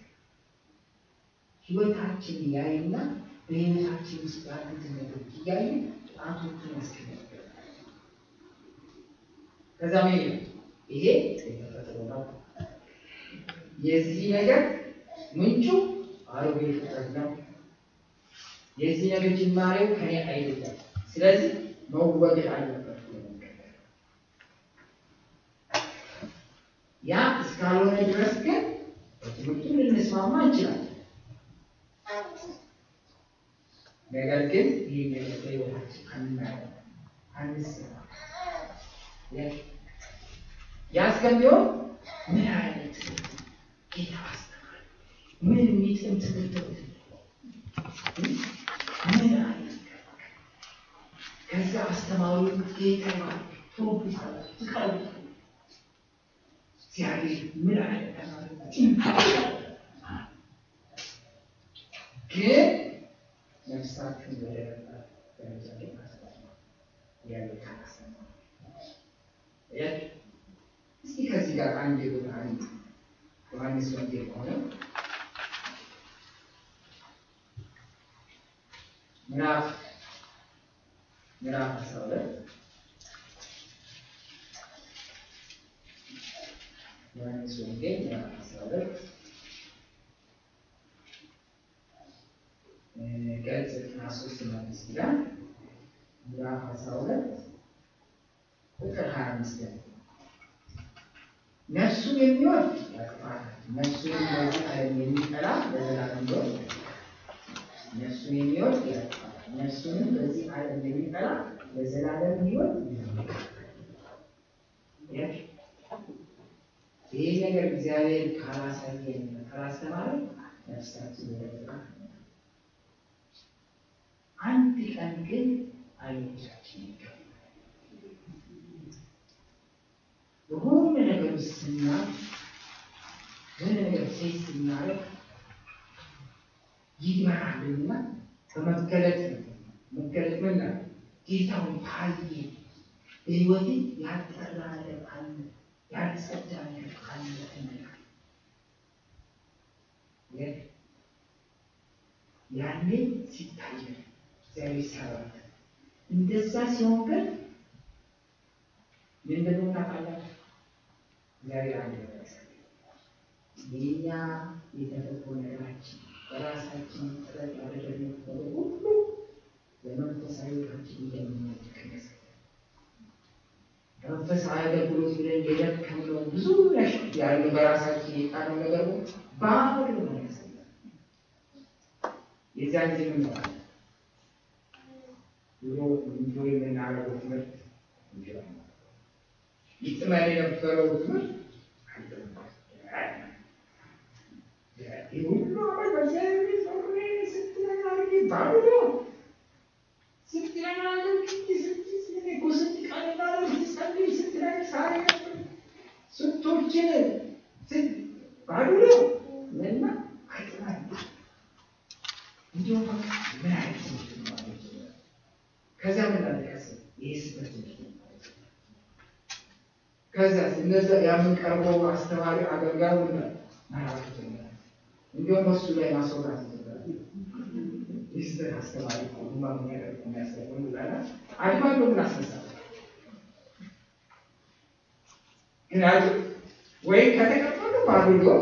ህይወታችን ያይና በህይወታችን ውስጥ ያሉትን ነገሮች እያየ ጣቶቹን ያስቀምጣል። ከዛ ምን ይላል? ይሄ የተፈጥሮ ነው። የዚህ ነገር ምንጩ አሮጌ ፍጥረት ነው። የዚህ ነገር ጅማሬው ከኔ አይደለም። ስለዚህ መወገድ አለበት። ያ እስካልሆነ ድረስ ግን በትምህርቱ ልንስማማ እንችላለን። ነገር ግን ይህ ነገር በህይወታችን አናየው፣ አንስማ ያስገቢው ምን አይነት ጌታ አስተማሪ ምን የሚጥም ትምህርት ምን አይነት ከዛ አስተማሪ ጌታ ፕሮፌሰር ትቃሉ እግዚአብሔር ምን አይነት ግን ነፍሳችን ወደ ደረጃ ያለ እስኪ ከዚህ ጋር አንድ የሆነ አንድ ዮሐንስ ወንጌል ከሆነ ምዕራፍ ምዕራፍ አስራ ሁለት ዮሐንስ ወንጌል ምዕራፍ አስራ ሁለት ገጽ ዘጠና ሶስት መልስ ይላል ምዕራፍ አስራ ሁለት ቁጥር ሀያ አምስት ነፍሱን የሚወድ ያጥፋታል፣ ነፍሱን በዚህ ዓለም የሚጠላ ለዘላለም ሕይወት ነፍሱን የሚወድ ያጥፋታል፣ ነፍሱንም በዚህ ዓለም የሚጠላ ለዘላለም ሕይወት ይህ ነገር እግዚአብሔር ካላሳየን ካላስተማረ ነፍሳችን ወደዛ አንድ ቀን ግን አይኖቻችን ይገባል። በሆነ ነገር ውስጥ ስናል የሆነ ነገር ሴት ስናረግ ይመራልና በመገለጥ ነው። መገለጥ ምን ነው? ጌታውን ታየ በሕይወቴ ያልጠራ ነገር አለ፣ ያልጸዳ ነገር አለ እንላለን። ያኔ ሲታየ እግዚአብሔር ሲያባት እንደዛ ሲሆን ግን ምንድን ነው ታውቃላችሁ? እግዚአብሔር አንድ ነገር የኛ የተፈጥሮ ነገራችን በራሳችን ጥረት ያደረግነው ነገር ሁሉ ለመንፈሳዊ ሕይወታችን እንደሚያድግ መንፈሳዊ አገልግሎት ብለን የደከምነው ብዙ ያለ በራሳችን የጣነው ነገር ባዶ ነው ያሳያል። የዚያን ጊዜ ምን ነው ድሮ እንጆ የምናደርገው ትምህርት ይጥመን የነበረው ትምህርት ሁሉ አመት በእግዚአብሔር ጾሜ ስትነጋር ባዶ ነው። ስትነጋር እኮ ስትቀንናለ ስትጸልይ ስትነግር ሳሪ ስቶችን ባዶ ነው እና አይጥማል እንዲሁ በቃ ምን አይነት ትምህርት ነው ማለት ነው። ከዚያ ምን አለቀስ ይህ ስበት ከዚያ እነዛ የምንቀርበው አስተማሪ አገልጋዩ መራቱ ጀመረ። እንዲሁም በሱ ላይ ማስወራት ጀመረ። ይስበት አስተማሪ ሁማ የሚያደርግ የሚያስተምሩ ዛላ አድማዶ ምን አስነሳ ምክንያቱም ወይም ከተቀበሉ ባዶ ሊሆን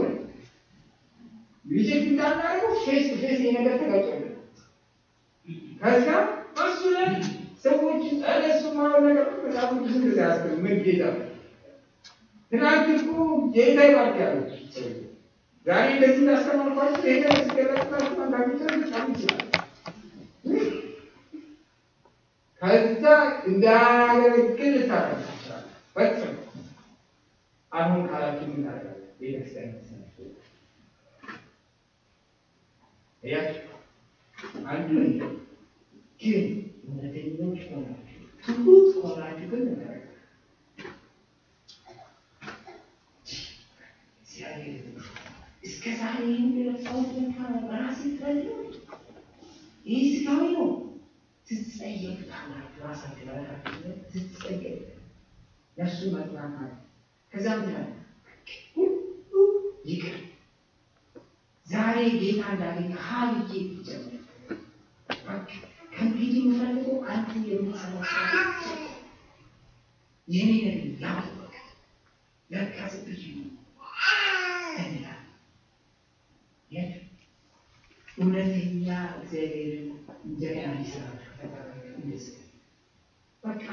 ሪጀክት እንዳናደርገው ፌስ ቱ ፌስ የነገር ተጋጭለ ከዛ በሱ ላይ ሰዎችን ጠለሱ ማለት ነገር በጣም ብዙ ጊዜ ያስብ ምን ጌታ ትናንት እኮ ጌታ ይባርክ ያሉት ዛሬ እንደዚህ እንዳስተማርኳቸው ይሄ ሲገለጽላችሁ አንዳንድ ሰው በጣም ይችላል። ከዛ እንዳያገለግል ታረጋችኋል። ፈጽሞ አሁን ካላችሁ ምን ታደርጋለህ? ቤተክርስቲያን እያችሁ አንዱ ግን እውነተኞች ሆናችሁ ትሁት ሆናችሁ ግን ነገር እስከ ዛሬ ይህን የለፋሁት ለካ በራሴ ጥረት ነው። ይህ ስጋዊ ነው። ትጸየፉታላችሁ። ራሳችሁ ለራሳችሁ ትጸየፉ ነፍሱ መጥራት አለ። ከዛ ምን ሁሉ ይቅር ዛሬ ጌታ እንዳገኘ ሀብዬ ይጀምር። ከእንግዲህ የምፈልገው አንተ የምትሰራው ስራ የኔ ነገር ያወቅ ለካ ብዙ እንላለን። እውነተኛ እግዚአብሔርን እንደገና ሊሰራ እንደስ በቃ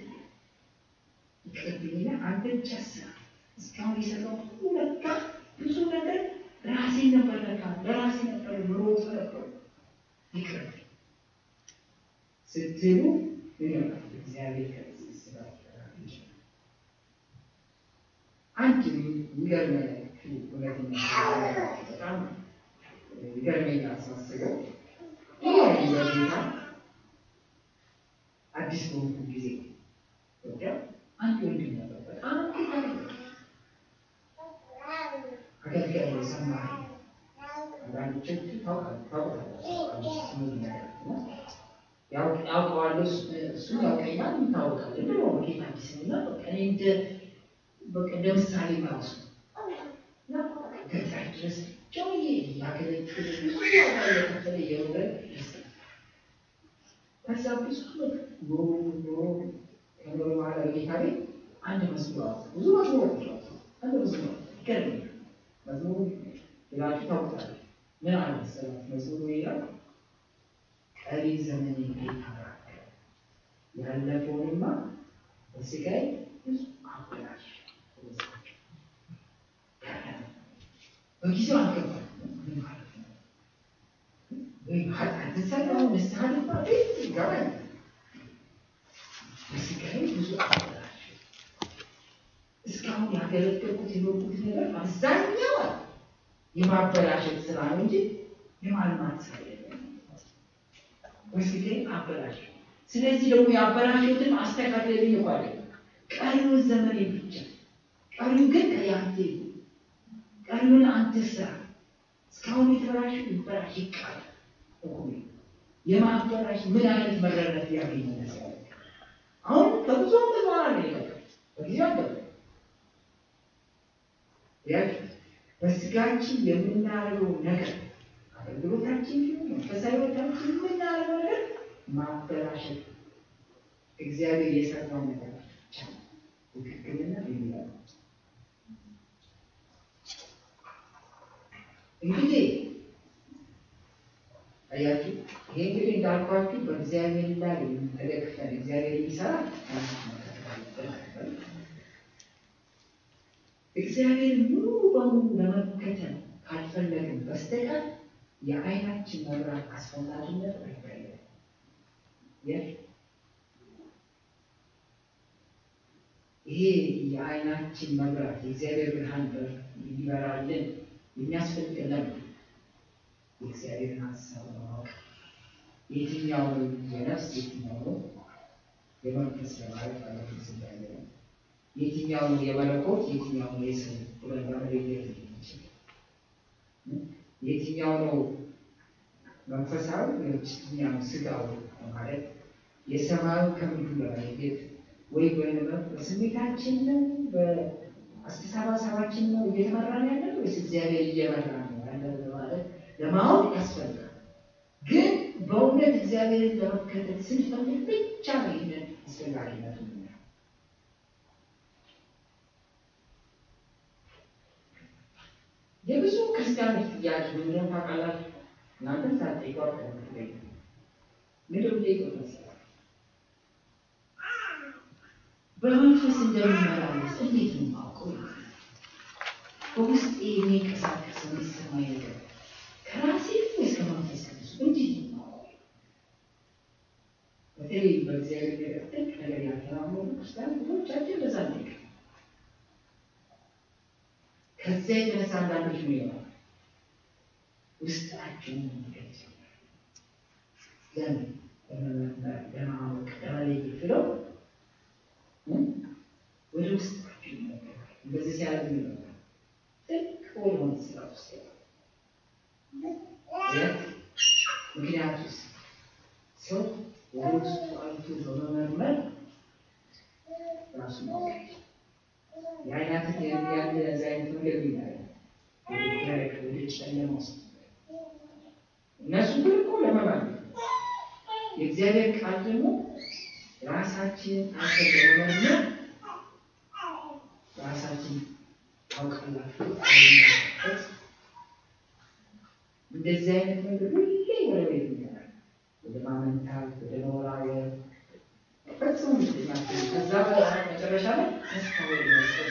ይቅርብኝና አንተ ብቻ ስራ እስካሁን የሰራው ሁሉ ለካ ብዙ ነገር ራሴ ነበር ለካ ለራሴ ነበር ምሮጥ ነበር ይቅር ስትሉ እግዚአብሔር ከዚህ ስራ አንድ የሚገርመኝ እውነተኛ በጣም ይገርመኛል ሳስበው ይህ በጌታ አዲስ በሆንኩ ጊዜ ኢትዮጵያ አንድ ወንድም ነበር በጣም አገልጋይ ሰማህ አንዳንዶቻችሁ ያውቀዋል እሱ ያውቀኛል ይታወቃል እንደ ጌታ ቢስና እኔ እንደ በቃ እንደ ምሳሌ ራሱ ገጠር ድረስ ጨውዬ ያገለግል ብዙ ዋጋ እየከፈለ እየኖረ ከዛ ብዙ ኖሮ ኖሮ ከኖረ በኋላ ጌታ ቤት አንድ መዝሙር አወጣ። ብዙ መዝሙሮች አወጣ። አንድ መዝሙር ይገርመኛል። መዝሙሩ ብላችሁ ታውቃላችሁ። ምን አለ መሰላችሁ? መዝሙሩ ይላል ቀሪ ዘመን ይታራከ ያለፈውንማ በስጋዬ ብዙ አበላሽ በጊዜው አልገባኝም። ምን ማለት ነው? ወይ ኃጢአት ሰራሁ ንስሐ ገባ ይገባኝ በስጋዬ ብዙ አበላሽ እስካሁን ያገለገልኩት የኖርኩት ነገር አብዛኛው የማበላሸት ስራ ነው እንጂ የማልማት ስራ የለም። በስጋዬ አበላሽ። ስለዚህ ደግሞ ያበላሸትን አስተካክለልኝ እኮ አይደለም ቀሪውን ዘመን ብቻ ቀሪው ግን ከያንተ ቀሪውን አንተ ስራ። እስካሁን የተበላሸ ይበላሽ ይቃል እኩል የማበላሽ ምን አይነት መረረት ያገኘ መሰለህ? አሁን ከብዙ ዓመት በኋላ ነው የገባኝ። በጊዜው አልገባኝም። ያችሁ በስጋችን የምናደርገው ነገር አገልግሎታችን ይሁን መንፈሳዊ ሕይወታችን የምናደርገው ነገር ማበላሸት እግዚአብሔር የሰራው ነገር ብቻ ትክክልና የሚለው እንግዲህ አያችሁ ይሄ እንግዲህ እንዳልኳችሁ በእግዚአብሔር ላይ ተደግፈን እግዚአብሔር የሚሰራ እግዚአብሔር ሙሉ በሙሉ ለመከተል ካልፈለግን በስተቀር የዓይናችን መብራት አስፈላጊነት አይታየም። ይሄ የዓይናችን መብራት የእግዚአብሔር ብርሃን እንዲበራልን የሚያስፈልገን ለምን? የእግዚአብሔርን ሀሳብ ለማወቅ የትኛው የነፍስ የትኛው የመንፈስ ለማለት ማለት ስጋለ የትኛው የመለኮት የትኛው የሰው ብለን ለመለየት የሚችል የትኛው ነው መንፈሳዊ የትኛው ስጋው ማለት የሰማዩ ከምድሩ ለመለየት ወይ በስሜታችን ነው በአስተሳሰባችን ነው እየተመራን ያለ ወይስ እግዚአብሔር እየመራ ነው ያለ ማለት ለማወቅ ያስፈልጋል። ግን በእውነት እግዚአብሔርን ለመከተል ስንፈልግ ብቻ ነው ይህንን አስፈላጊነት የብዙ ክርስቲያኖች ጥያቄ ምንድነው ታውቃላችሁ? እናንተም ሳትጠይቁ አትጠይቁ። ምንድን ነው ጠይቁት መሰላችሁ? በመንፈስ እንደሚመላለስ እንዴት ነው የማውቀው? በውስጤ የሚንቀሳቀስ የሚሰማኝ ነገር ከራሴ ወይስ ከመንፈስ ቅዱስ እንዴት ነው የማውቀው? በተለይ በእግዚአብሔር ነገር ጥልቅ ነገር ያልተራመዱ ክርስቲያን ብዙዎቻችን በዛ ነው ከዚያ የተነሳ አንዳንዶች ምን ይሆናል? ውስጣቸውን የሚገልጽ ለምን ለማወቅ ለመለየት ብለው ወደ ውስጣቸው ይመለከታል። እንደዚህ ሲያደርግ ነው ጥልቅ ወደሆነ ስራ ውስጥ ይገባል። ምክንያቱስ ሰው ወደ ውስጡ አይቶ በመመርመር ራሱ ማወቅ የአይናትን ያለ እዚ አይነት መንገድ ይላል ወደ ጨለማ ውስጥ እነሱ ግን እኮ ለመባል የእግዚአብሔር ቃል ደግሞ ራሳችንን አንተ በመመርመር ራሳችን ታውቃላችሁ አለማለት እንደዚህ አይነት ነገር ሁሌ ወደ ቤት ይመራል። ወደ ማመንታት፣ ወደ መወራወር ፈጽሞ ምትኛቸው ከዛ መጨረሻ ላይ ተስፋ ወደ መስጠት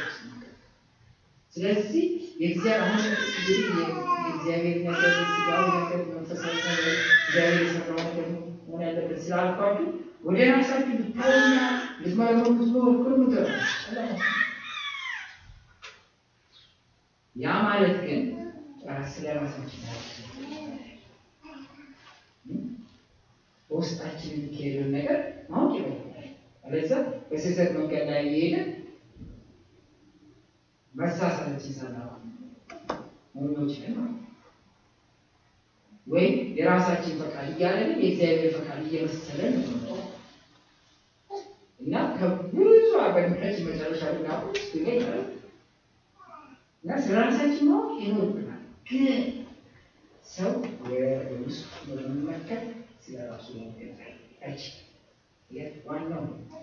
ስለዚህ የእግዚአብሔር የእግዚአብሔር ነገር ስጋዊ ነገር መንፈሳዊ ነገር እግዚአብሔር የሰራው ነገር መሆን ያለበት ስላልኳችሁ ወደ ራሳችሁ ብታዩና ልትመረምሩ ብትሞክሩ ምትረ ያ ማለት ግን ስለ ራሳችን በውስጣችን የሚካሄደውን ነገር ማወቅ ይበላል። አለዛ በስህተት መንገድ ላይ እየሄደ መሳሳታችን ሳናውቅ መሆኖችን ማለት ወይም የራሳችን ፈቃድ እያለን የእግዚአብሔር ፈቃድ እየመሰለን ነው እና ከብዙ አገልግሎች መጨረሻ ልናቁ ይገኛል እና ስለ ራሳችን ማወቅ ይኖርብናል። ግን ሰው ወደ ውስጥ በመመልከት ስለ ራሱ ማወቅ አይችልም። ዋናው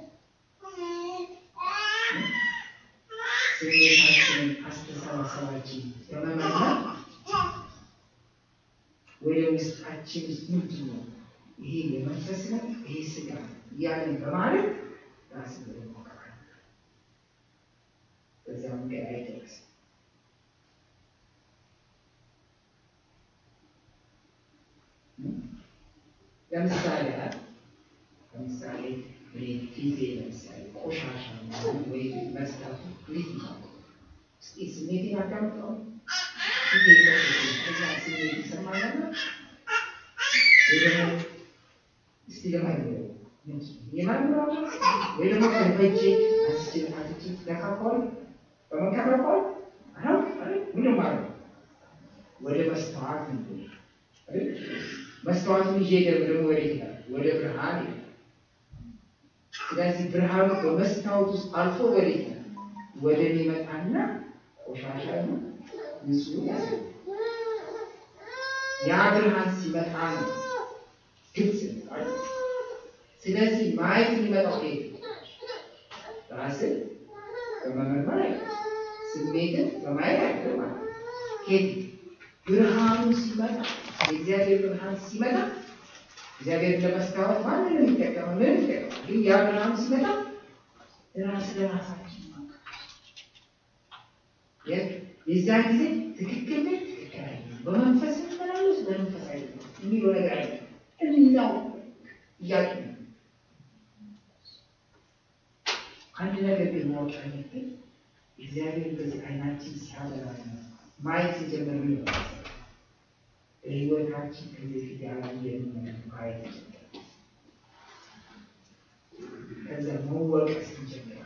ስሜታችንን አስተሳሰባችን በመመርመር ወደ ውስጣችን ውስጥ ምንድን ነው ይሄ የመንፈስ ነው፣ ይሄ ስጋ ነው እያለን በማለት ራስ ሞከራል። በዚያ መንገድ አይደረስም። ለምሳሌ ለምሳሌ ፊቴ ለምሳሌ ቆሻሻ ወይ መስታቱ እንዴት ነው? እስኪ ስሜቴን አዳምጠው። ፊቴ ከዛ ስሜት ይሰማኛል ወይ ደግሞ እስቲ ለማለት የማንራው ወይ ደግሞ ከበጄ አስቼ አስቼ ተካኳል በመከራኳል አሁን ምን ማለት ወደ መስተዋት ነው መስተዋቱን ይዤ ደግሞ ወደ ይላል ወደ ብርሃን ይላል። ስለዚህ ብርሃኑ በመስታወት ውስጥ አልፎ ወደ ይላል ወደ ሚመጣና ቆሻሻ ነው ንጹህ ያሳያል። ያ ብርሃን ሲመጣ ነው ግልጽ ይባል። ስለዚህ ማየት የሚመጣው ከየት ራስን በመመርመር አይደለም፣ ስሜትን በማየት አይደለም ማለት ነው። ከየት ብርሃኑ ሲመጣ የእግዚአብሔር ብርሃን ሲመጣ እግዚአብሔር ለመስታወት ማንን የሚጠቀመው ምን ይጠቀማል? ግን ያ ብርሃኑ ሲመጣ ራስ ለራሳችን የዛ ጊዜ ትክክል ነኝ፣ ትክክል አይደለም፣ በመንፈስ መላለስ በመንፈስ አይደለም የሚለው ነገር አይደለም። እናው እያሉ አንድ ነገር ግን ማወቅ ያለብን እግዚአብሔር በዚህ አይናችን ሲያበራ ማየት ሲጀምር ምን ይሆናል? በህይወታችን ከዚህ ፊት ያላየነው ነገር ማየት ይጀምራል። ከዛ መወቀስ ይጀምራል።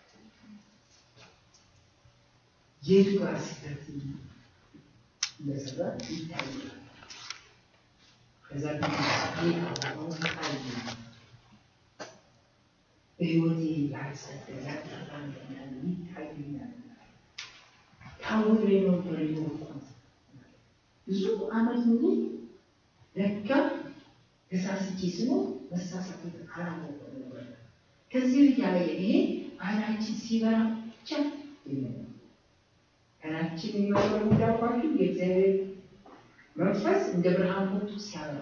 የቱ ጋር ስህተት እንደሰራ ይታያል። ከዛ ጌታ አሁን ይታያል። በህይወቴ ያልጸደቀ ተጣንተኛል ይታየኛል። ታውሬ ነበር የኖርኩት ብዙ አመት ሙሉ ለካ ተሳስቼ ስኖር መሳሳት አላወቅኩም ነበር። ከዚህ ልጅ ያለ ይሄ አይናችን ሲበራ ብቻ ይሆናል። አይናችን የሚበራው እንዳልኳችሁ የእግዚአብሔር መንፈስ እንደ ብርሃን ወጥቶ ሲያበራ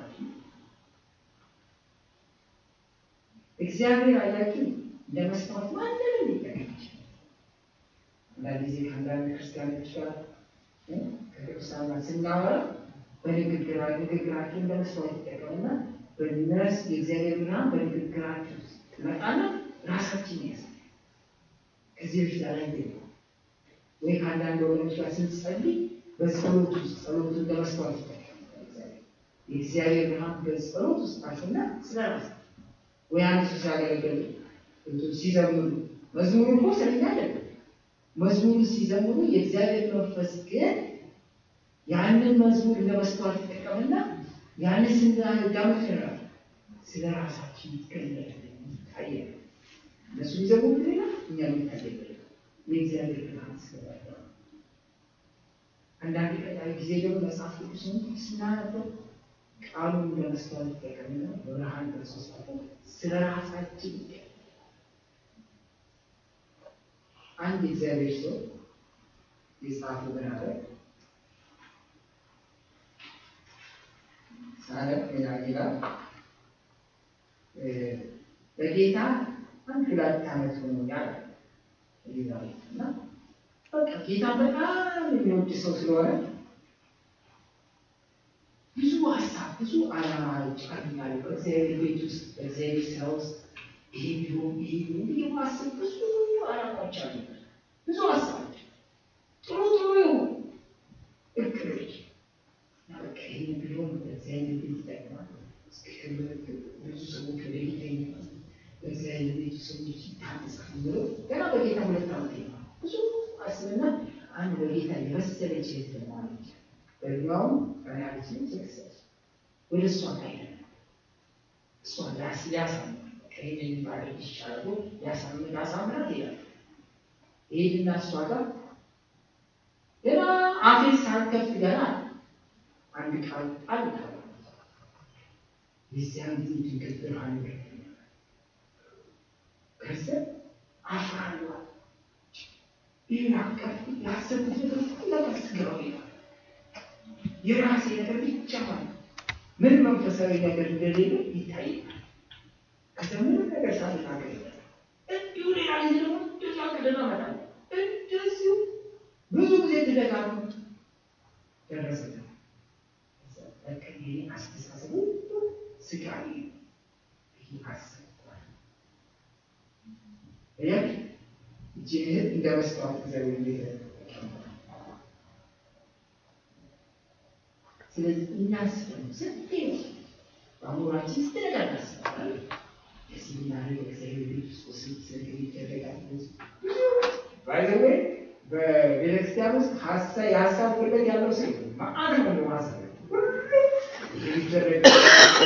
እግዚአብሔር አያችሁ እንደ መስታወት ማንንም ሊጠቀም ይችላል። አንዳንድ ጊዜ ከአንዳንድ ክርስቲያኖች ጋር ከቅዱሳን ጋር ስናወራ በንግግራ ንግግራቸው እንደ መስታወት ይጠቀሙና በነስ የእግዚአብሔር ብርሃን በንግግራቸው ትመጣና ራሳችን ያሳያል። ከዚህ በፊት ያላየ ወይ ከአንዳንድ ወገኖች ጋር ስንጸልይ በጸሎት ውስጥ ጸሎቱ እንደ መስታወት ይጠቀማል። የእግዚአብሔር ብርሃን በጸሎት ውስጥ አልፍና ስለ ራስ ወይ አንድ ሰው ሲያገለግል ሲዘምሩ መዝሙሩ እኮ ስለኛ አይደለም። መዝሙሩ ሲዘምሩ የእግዚአብሔር መንፈስ ግን ያንን መዝሙር እንደ መስተዋት ይጠቀምና ያንን ስናዳምጥ ይሆናል ስለ ራሳችን ይገለጥ ይታያል። እነሱ ሊዘምሩ ሌላ፣ እኛ የሚታየ የእግዚአብሔር ብርሃን ስለበራ አንዳንድ ቀጣይ ጊዜ ደግሞ መጽሐፍ ቅዱስን ስናነበው ቃሉ እንደ መስተዋት ይጠቀምና በብርሃን ክርስቶስ ስለ ራሳችን አንድ እግዚአብሔር ሰው የጻፉ ብናለ ሳረፍ ሌላ ሌላ በጌታ አንድ ሁለት ዓመት ሆኖኛል ይላል እና በቃ ጌታ በጣም የሚወድ ሰው ስለሆነ ብዙ ሀሳብ ብዙ ዓላማዎች አሉኛል። በእግዚአብሔር ቤት ውስጥ በእግዚአብሔር ስራ ውስጥ ይሄ ቢሆን ይሄ ቢሆን ብዬ ማስብ ብዙ ዓላማዎች አሉ። ብዙ ሀሳቦች ጥሩ ጥሩ የሆኑ እቅዶች በቃ ይሄ ቢሆን በእግዚአብሔር ቤት ይጠቅማል። ብዙ ሰዎች ወደ ጌታ ይመጣሉ። በእግዚአብሔር ቤት ሰዎች ይታነጻሉ ብሎ ገና በጌታ ሁለት ዓመት ነው ብዙ አስብና አንድ በጌታ የመሰለች የተማለች በዚያውም ራያችን ስክሰስ ወደ እሷ ጋር እሷ ላስ ሊያሳምር ከሄድ የሚባለው ይሻላሉ ሊያሳምር ላሳምራት ይላል። ይሄድና እሷ ጋር ገና አፌን ሳልከፍት ገና አንድ ቃል ጣል የዚያን ጊዜ ድንገት ብርሃን ከዛ አፍራለሁ ይህን አቀፍ ያሰብኩት ነገር ሁሉ ስገባው ይላል የራሴ ነገር ብቻ ማለት ምን መንፈሳዊ ነገር እንደሌለ ይታያል። ከምንም ነገር ሳንናገር እንዲሁ ሌላ ጊዜ ደግሞ እንደዛ ቅድና መጣለ እንደዚሁ ብዙ ጊዜ ትደጋግሞ ደረሰ። በቃ ይሄ አስተሳሰቡ ስጋዊ ይሄ አሰብኳል ያ እጅህን እንደ መስታወት እግዚአብሔር እንዴት ስለዚህ እናስብ ስንቴ በአእምሯችን ስንት ነገር እናስባለን። እዚህ ምናምን እግዚአብሔር ቤት ውስጥ ስንት ነገር ይደረጋል። ባይዘዌ በቤተክርስቲያን ውስጥ ሀሳብ የሀሳብ ወለድ ያለው ሰው ማአት ነው ሀሳብ ይደረግ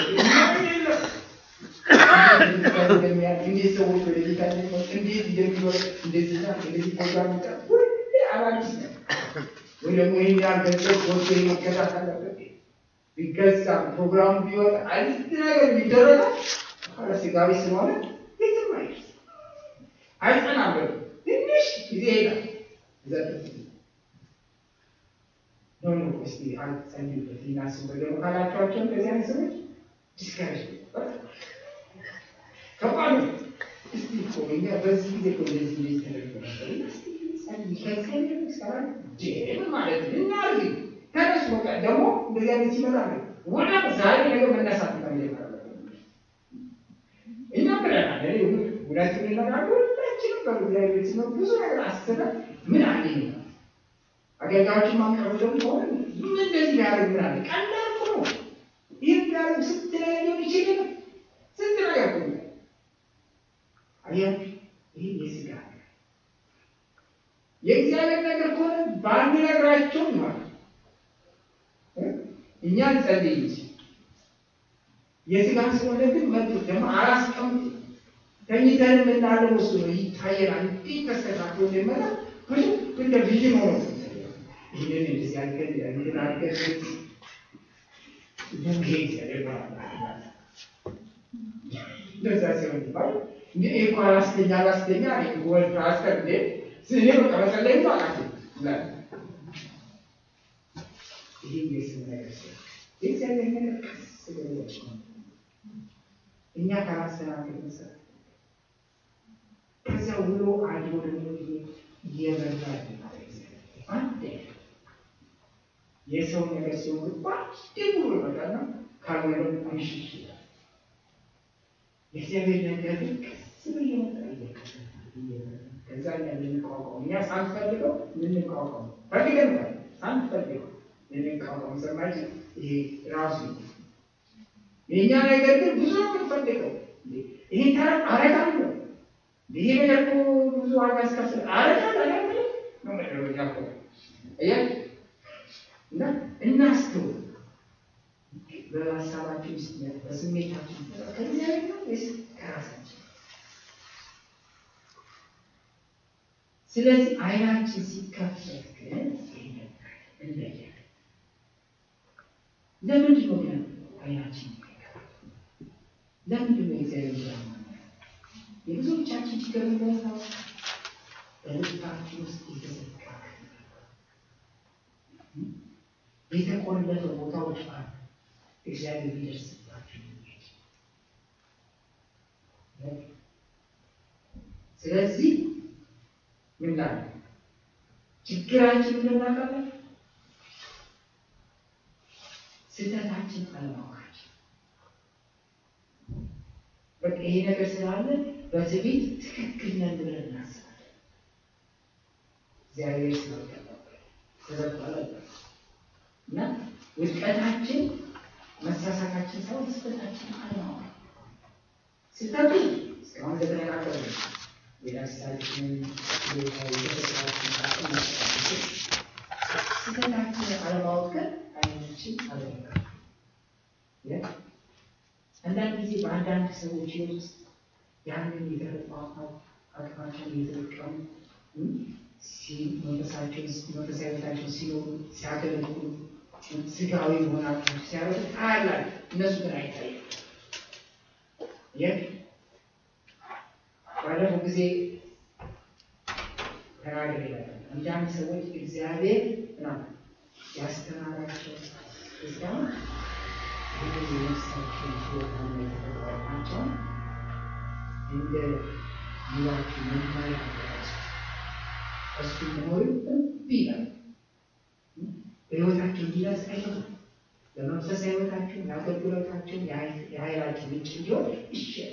እንዴት ሰዎች ወደ ጌታ እንዴት እንደሚኖር እንደዚህ እንደዚህ ፕሮግራም ሁሌ አዳዲስ ነው። ወይ ደግሞ ይህን ያህል ገንዘብ ወስዶ መገዛት አለበት ቢገዛ ፕሮግራሙ ቢወጣ አንድ ነገር ቢደረጋል ስጋዊ ስለሆነ የትም አይደርስ አይጸናም። ትንሽ ጊዜ ይሄዳል። ዘጠት ኖ ኖ እስቲ አንጸልዩበት እናስብበት ደግሞ ካላቸዋቸው እንደዚህ አይነት ሰዎች ዲስካሬጅ ከባድ ነው። እስቲ እኮ እኛ በዚህ ጊዜ እኮ እንደዚህ እንደዚህ ተደርጎ ነበር። እስቲ ጸልይ ከእግዚአብሔር ይሰራል ምን ማለት ነው? እናድርግ ተነሱ። በቃ ደግሞ እንደዚህ አይነት ሲመጣ ነው ወደ ዛሬ ነገር መነሳት ነው የሚጀምረው። እኛ ብለናል። እኔ ሁላችን እንነጋገር ሁላችንም በእግዚአብሔር ሲኖር ብዙ ነገር አስበን ምን አገኝ አገልጋዮችን ማቅረብ ደግሞ ሆነ ምን እንደዚህ ቢያደርግ ምን አለ ቀላል እኮ ነው። ይህ ቢያደርግ ስንት ነገር ሊሆን ይችል ስንት ነገር እኮ ነው። አያችሁ ይህ የስጋ የእግዚአብሔር ነገር ከሆነ ባንነግራቸው ማለት እኛ እንጸልይ እንጂ የስጋ ስለሆነ ግን መጡ ደግሞ አላስቀምጥ ተኝተን የምናለው እሱ ነው ይታየናል። እንዲህ ተስተካክሎ እንደመጣ ብዙ እንደ ቪዥን ሆኖ ይህንን እንደዚህ አድርገን እንትን አድርገን ቡጌት ያደርገዋል እንደዛ ሲሆን ይባል እንዲ እኮ አላስተኛ አላስተኛ ወልድ አስቀር እንዴ ስኔ በቃ መጸለይ አቃት ይላል። ይህ የስም ነገር ሲሆን የእግዚአብሔር ነገር ቀስ ብሎ እኛ ካላስተናገድ መሰረት ከዚያ ውሎ አድሮ ደግሞ እየበዛ አንድ የሰው ነገር ሲሆን ባንድ ብሎ ይመጣና ካልሆነ ምሽሽ ይላል። የእግዚአብሔር ነገር ግን ቀስ ብሎ እየመጣ ከዛ እኛ ልንቋቋም እኛ ሳንፈልገው ልንቋቋም ፈልገን ሳንፈልገው ልንቋቋም ሰማችን ይሄ ራሱ የእኛ ነገር ግን ብዙ ነው የምንፈልገው። ይሄ ተራ አረጋለሁ ይሄ ነገር እኮ ብዙ ዋጋ ያስከፍል አረጋል አረጋል ነው መደረጃ እኮ እያ እና እናስተውል። በሀሳባችን ውስጥ በስሜታችን ከእግዚአብሔር ነው ወይስ ከራሳችን? ስለዚህ አይናችን ሲከፈት ግን እንለያለን። ለምንድን ነው ግን አይናችን ለምንድን ነው የእግዚአብሔር ብርሃን የብዙዎቻችን ችግር ነው በልባችን ውስጥ የተዘጋ የተቆለፈ ቦታዎች አሉ። እግዚአብሔር ሊደርስባቸው ስለዚህ ምን ላለ ችግራችን ምናቃለን ስህተታችን አለማወቃችን በቃ ይሄ ነገር ስላለ በትዕቢት ትክክል ነን ብለን እናስባለን። እግዚአብሔር ስላልቀባበል ተዘባለ እና ውድቀታችን መሳሳታችን ሳይሆን ስህተታችን አለማወቅ ስህተቱ እስካሁን እንደተነጋገረ የራሳችን ስህተታችን አለማወቅ ግን አይናችን አለማወቅ አንዳንድ ጊዜ በአንዳንድ ሰዎች ህይወት ውስጥ ያንን የተፈጥሮ አቅማቸውን እየተጠቀሙ መንፈሳዊነታቸውን ሲኖሩ ሲያገለግሉ ስጋዊ መሆናቸውን ሲያደርጉ ታያላል። እነሱ ግን አይታይም። ይህ ባለፈው ጊዜ ተናገር ይላል። አንዳንድ ሰዎች እግዚአብሔር ምናምን ያስተማራቸው እስካሁን ይህን የነፍሳችሁን ሕይወታና የተፈጥሮ አቅማቸውን እንደ ኑሯችሁ መማር አደረሱ እሱ መሆኑ እምቢ ይላል። በሕይወታችሁ እንዲደርስ አይፈቱም። በመንፈሳዊ ሕይወታችሁ የአገልግሎታችሁ የኃይላችሁ ምንጭ እንዲሆን ይሻል።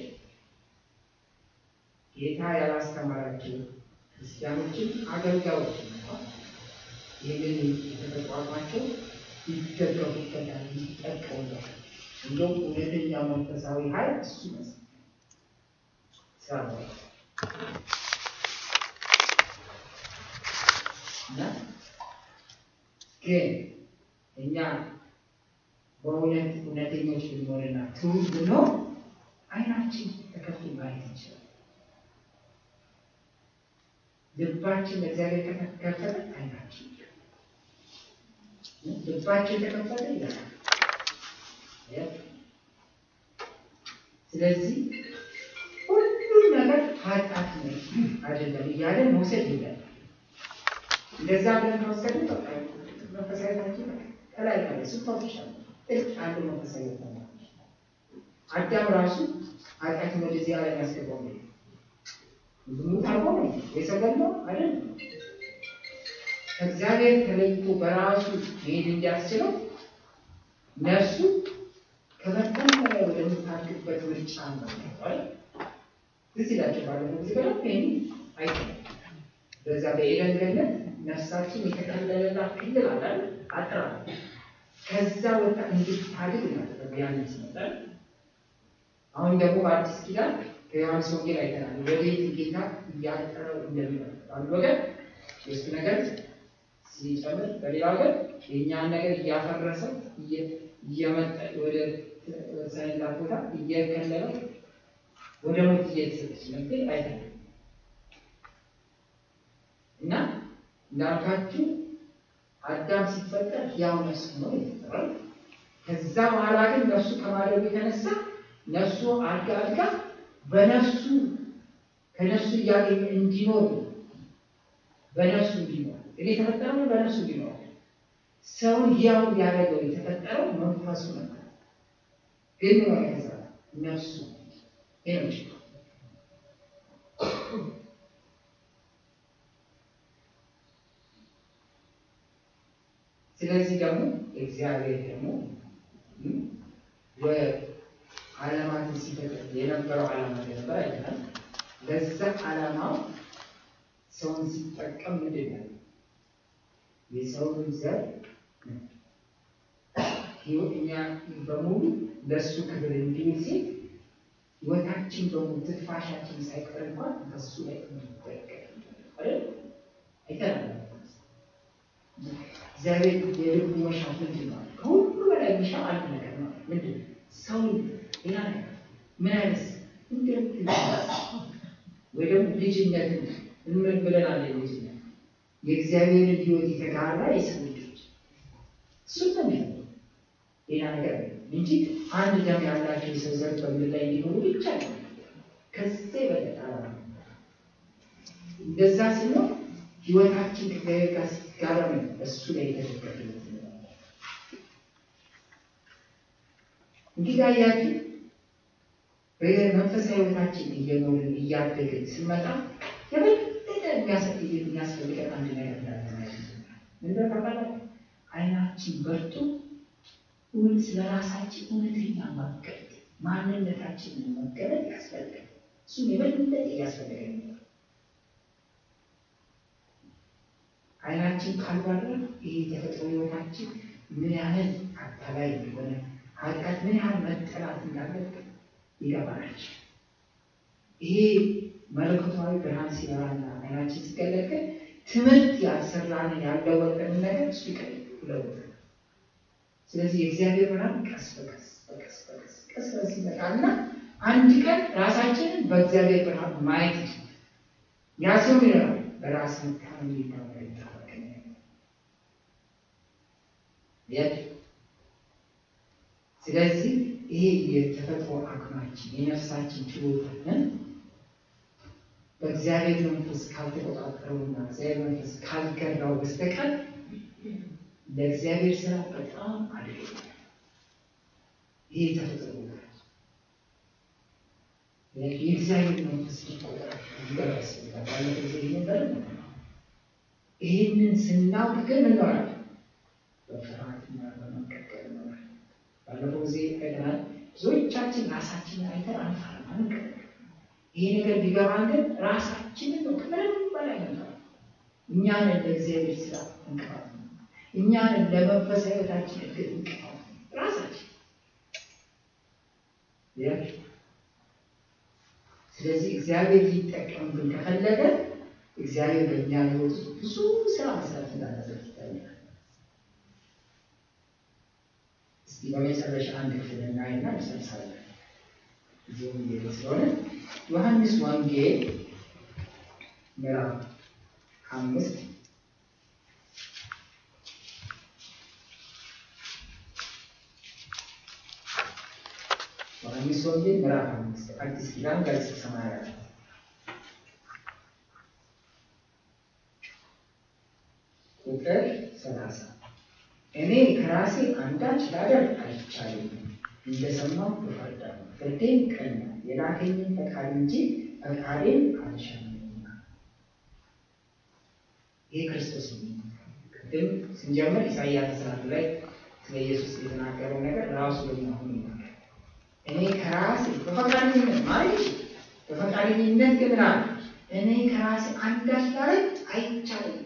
ጌታ ያላስተማራችሁ ክርስቲያኖችን አገልጋዮችን እንኳን ይህንን የተጠቋቋቸው ይደገፉበታል፣ ይጠቀሙበታል። እንደውም እውነተኛው መንፈሳዊ ኃይል እሱ ይመስላል ስራ እና ግን እኛ በእውነት እውነተኞች ብንሆንና ትውልድ ብንሆን አይናችን ተከፍቶ ማየት እንችላለን። ልባችን ለእግዚአብሔር ከተከፈተ አይናችን ልባችን ተከፈተ ይላል። ስለዚህ ሁሉም ነገር ኃጢአት ነው አይደለም እያለ መውሰድ ይላል። እንደዛ ብለን ከወሰድን በቃ መንፈሳዊታችን ከላይ ላይ ስፋቶሻል አንድ መንፈሳዊ አዳም ራሱ ኃጢአትን ወደዚህ ዓለም ያስገባው ነው። ዝሙት አርጎ ነው የሰገድነው አይደል? ከእግዚአብሔር ተለይቶ በራሱ መሄድ እንዲያስችለው ነፍሱ ከመጠን በላይ ወደምታድግበት ምርጫ ነው አይደል? ትዝ ይላችሁ ባለፈው ጊዜ በደንብ ይሄን አይተናል። በዛ በኤደን ገነት ነፍሳችን የተከለለላት ክልል አለ አጥራ ከዛ ወጣ እንድታድግ እናደረገ ያንን ሲመጣል አሁን ደግሞ በአዲስ ኪዳን ከዮሐንስ ወንጌል አይተናል። ወዴት ጌታ እያጠረው እንደሚመጣ አንድ ወገን የእሱ ነገር ሲጨምር፣ በሌላ ወገን የእኛን ነገር እያፈረሰ እየመጠ ወደ ሳይላት ቦታ እየከለለው ወደ ሞት እየተሰጠች መጥል አይተናል እና እንዳልካችሁ አዳም ሲፈጠር ያው ነፍስ ነው የተፈጠረው። ከዛ በኋላ ግን ነፍሱ ከማደጉ የተነሳ ነፍሱ አድጋ አድጋ በነፍሱ ከነፍሱ እያገኘ እንዲኖር በነፍሱ እንዲኖር እኔ የተፈጠረው በነፍሱ እንዲኖር ሰውን ያው ያደረገው የተፈጠረው መንፈሱ ነበር። ግን ሆነ ከዛ ነፍሱ ይነች ስለዚህ ደግሞ እግዚአብሔር ደግሞ ዓለማትን ሲፈጥር የነበረው ዓላማ ነበር አይተናል። ለዛ ዓላማው ሰውን ሲጠቀም ምንድን ነው የሰውን ዘር እኛ በሙሉ ለእሱ ክብር እንዲውል ሲል ሕይወታችን በሙሉ ትንፋሻችን ሳይቀር እንኳን በሱ ላይ እንዲጠቀም አይተናል። እግዚአብሔር የልቡ መሻት ምንድን ነው? ከሁሉ በላይ የሚሻ አንድ ነገር ነው። ምንድን ነው? ሰው ሌላ ነገር ምን አይነት እንደምትልስ ወይ ደግሞ ልጅነትን እንምን ብለናል? ልጅነት የእግዚአብሔርን ሕይወት የተጋራ የሰው ልጆች እሱ ነው ሌላ ነገር እንጂ አንድ ደም ያላቸው የሰው ዘር በምድር ላይ እንዲኖሩ ብቻ ነው። ከዚያ የበለጠ እንደዛ ሲሆን ሕይወታችን ከእግዚአብሔር ጋር ጋር ነው እሱ ላይ የተደገፈ እንግዲህ አያችሁ በመንፈሳዊ ሕይወታችን እየኖርን እያደግን ስንመጣ የበለጠ የሚያስፈልገን አንድ ነገር እንዳለ ምንድን ነው? አይናችን በርቶ ስለ ራሳችን እውነተኛ መገለጥ ማንነታችንን መገለጥ ያስፈልጋል። እሱም የበለጠ እያስፈልገን አይናችን ካልበራ ይህ የተፈጥሮ ሕይወታችን ምን ያህል አታላይ እንደሆነ ኃጢአት ምን ያህል መጠላት እንዳለብን ይገባናል። ይሄ መለኮታዊ ብርሃን ሲበራና አይናችን ሲገለጥ ትምህርት ያልሰራንን ያለወጠንን ነገር እሱ ይለውጥ። ስለዚህ የእግዚአብሔር ብርሃን ቀስ በቀስ በቀስ በቀስ ቀስ በቀስ ይመጣና አንድ ቀን ራሳችንን በእግዚአብሔር ብርሃን ማየት ይችላል። ያ ሰው ይሆናል በራስ መታመን የሚባለው ይታወቅ ስለዚህ ይሄ የተፈጥሮ አቅማችን የነፍሳችን ችሎታን በእግዚአብሔር መንፈስ ካልተቆጣጠረውና እግዚአብሔር መንፈስ ካልገራው በስተቀር ለእግዚአብሔር ስራ በጣም አድርገ ይህ ተፈጥሮ የእግዚአብሔር መንፈስ ሊቆጠር ያስፈልጋል። ባለፈው ጊዜ ነበር። ይህንን ስናውቅ ግን እንኖራለን፣ በፍርሃትና በመንቀጥቀጥ እንኖራለን። ባለፈው ጊዜ አይተናል። ብዙዎቻችን ራሳችንን አይተን አንፈራም፣ አንቀጠቅጥም። ይሄ ነገር ቢገባን ግን ራሳችንን ነው ከምንም በላይ ነው እኛንን ለእግዚአብሔር ስራ እንቅፋት ነው። እኛንን ለመንፈሳዊ ሕይወታችን እድገት እንቅፋት ነው ራሳችን። ስለዚህ እግዚአብሔር ሊጠቀምብን ከፈለገ እግዚአብሔር በእኛ ሕይወት ውስጥ ብዙ ስራ መስራት እንዳለበት ይታያል። እስቲ በመጨረሻ አንድ ክፍል እናይና እንጨርሳለን። እዚህ ወንጌል ስለሆነ ዮሐንስ ወንጌል ምዕራፍ አምስት ዮሐንስ ወንጌል ምዕራፍ አምስት አዲስ ኪዳን ገጽ ሰማንያ አራት ቁጥር ሰላሳ እኔ ከራሴ አንዳች ላደርግ አይቻለኝም፣ እንደሰማሁ እፈርዳለሁ። ፍርዴም ቅን ነው፣ የላከኝን ፈቃድ እንጂ ፈቃዴን አልሻምና። ይህ ክርስቶስ ቅድም ስንጀምር ኢሳይያስ ተስራት ላይ ስለ ኢየሱስ የተናገረው ነገር ራሱ ደግሞ አሁን ይናገር እኔ ከራሴ በፈቃደኝነት ማለት በፈቃደኝነት ግን አለ እኔ ከራሴ አንዳች ላደርግ አይቻለኝም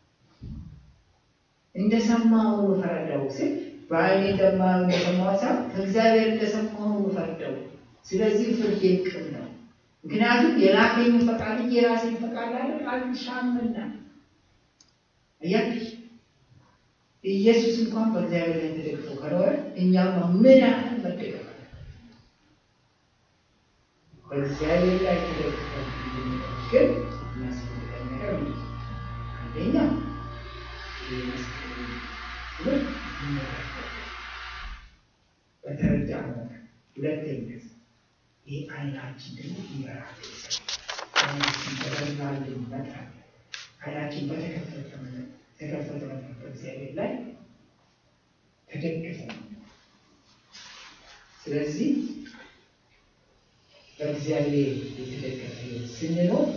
እንደሰማሁ ፈረደው ስል በዓይኔ እንደማየው እንደሰማሁ ሳይሆን ከእግዚአብሔር እንደሰማሁ ፈረደው። ስለዚህ ፍርድ ቅን ነው። ምክንያቱም የላከኝ ፈቃድ እንጂ የራሴን ፈቃድ ላደርግ አልሻምና። አያችሁ ኢየሱስ እንኳን በእግዚአብሔር ላይ ተደግፎ ከኖረ እኛማ ምን ያህል መደገፍ አለ? በእግዚአብሔር ላይ ተደግፎ ግን የሚያስፈልገን ነገር ምንድን ነው? አንደኛ በተረዳ ነው። ሁለተኛ ይህ አይናችን ደግሞ ይበራል። አይናችን በበራልን መጠን አይናችን በተከፈተ ተከፈተ መጠን በእግዚአብሔር ላይ ተደግፈ ስለዚህ በእግዚአብሔር የተደገፈ ስንኖር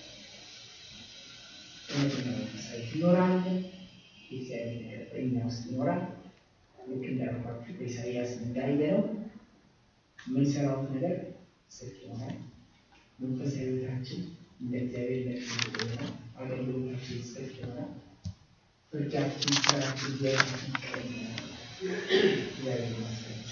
እውነተኛ መንፈሳዊ ይኖራለን። የእግዚአብሔር ነገር በእኛ ውስጥ ይኖራል። ልክ እንዳልኳችሁ በኢሳይያስ እንዳየነው የምንሰራው ነገር ጽድቅ ይሆናል። መንፈሳዊ ሕይወታችን እንደ እግዚአብሔር ለቅሶ ይሆናል። አገልግሎታችን ጽድቅ ይሆናል። ፍርዳችን፣ ስራችን፣ እግዚአብሔራችን ቀኝ ይሆናል። እግዚአብሔር ይመስገን።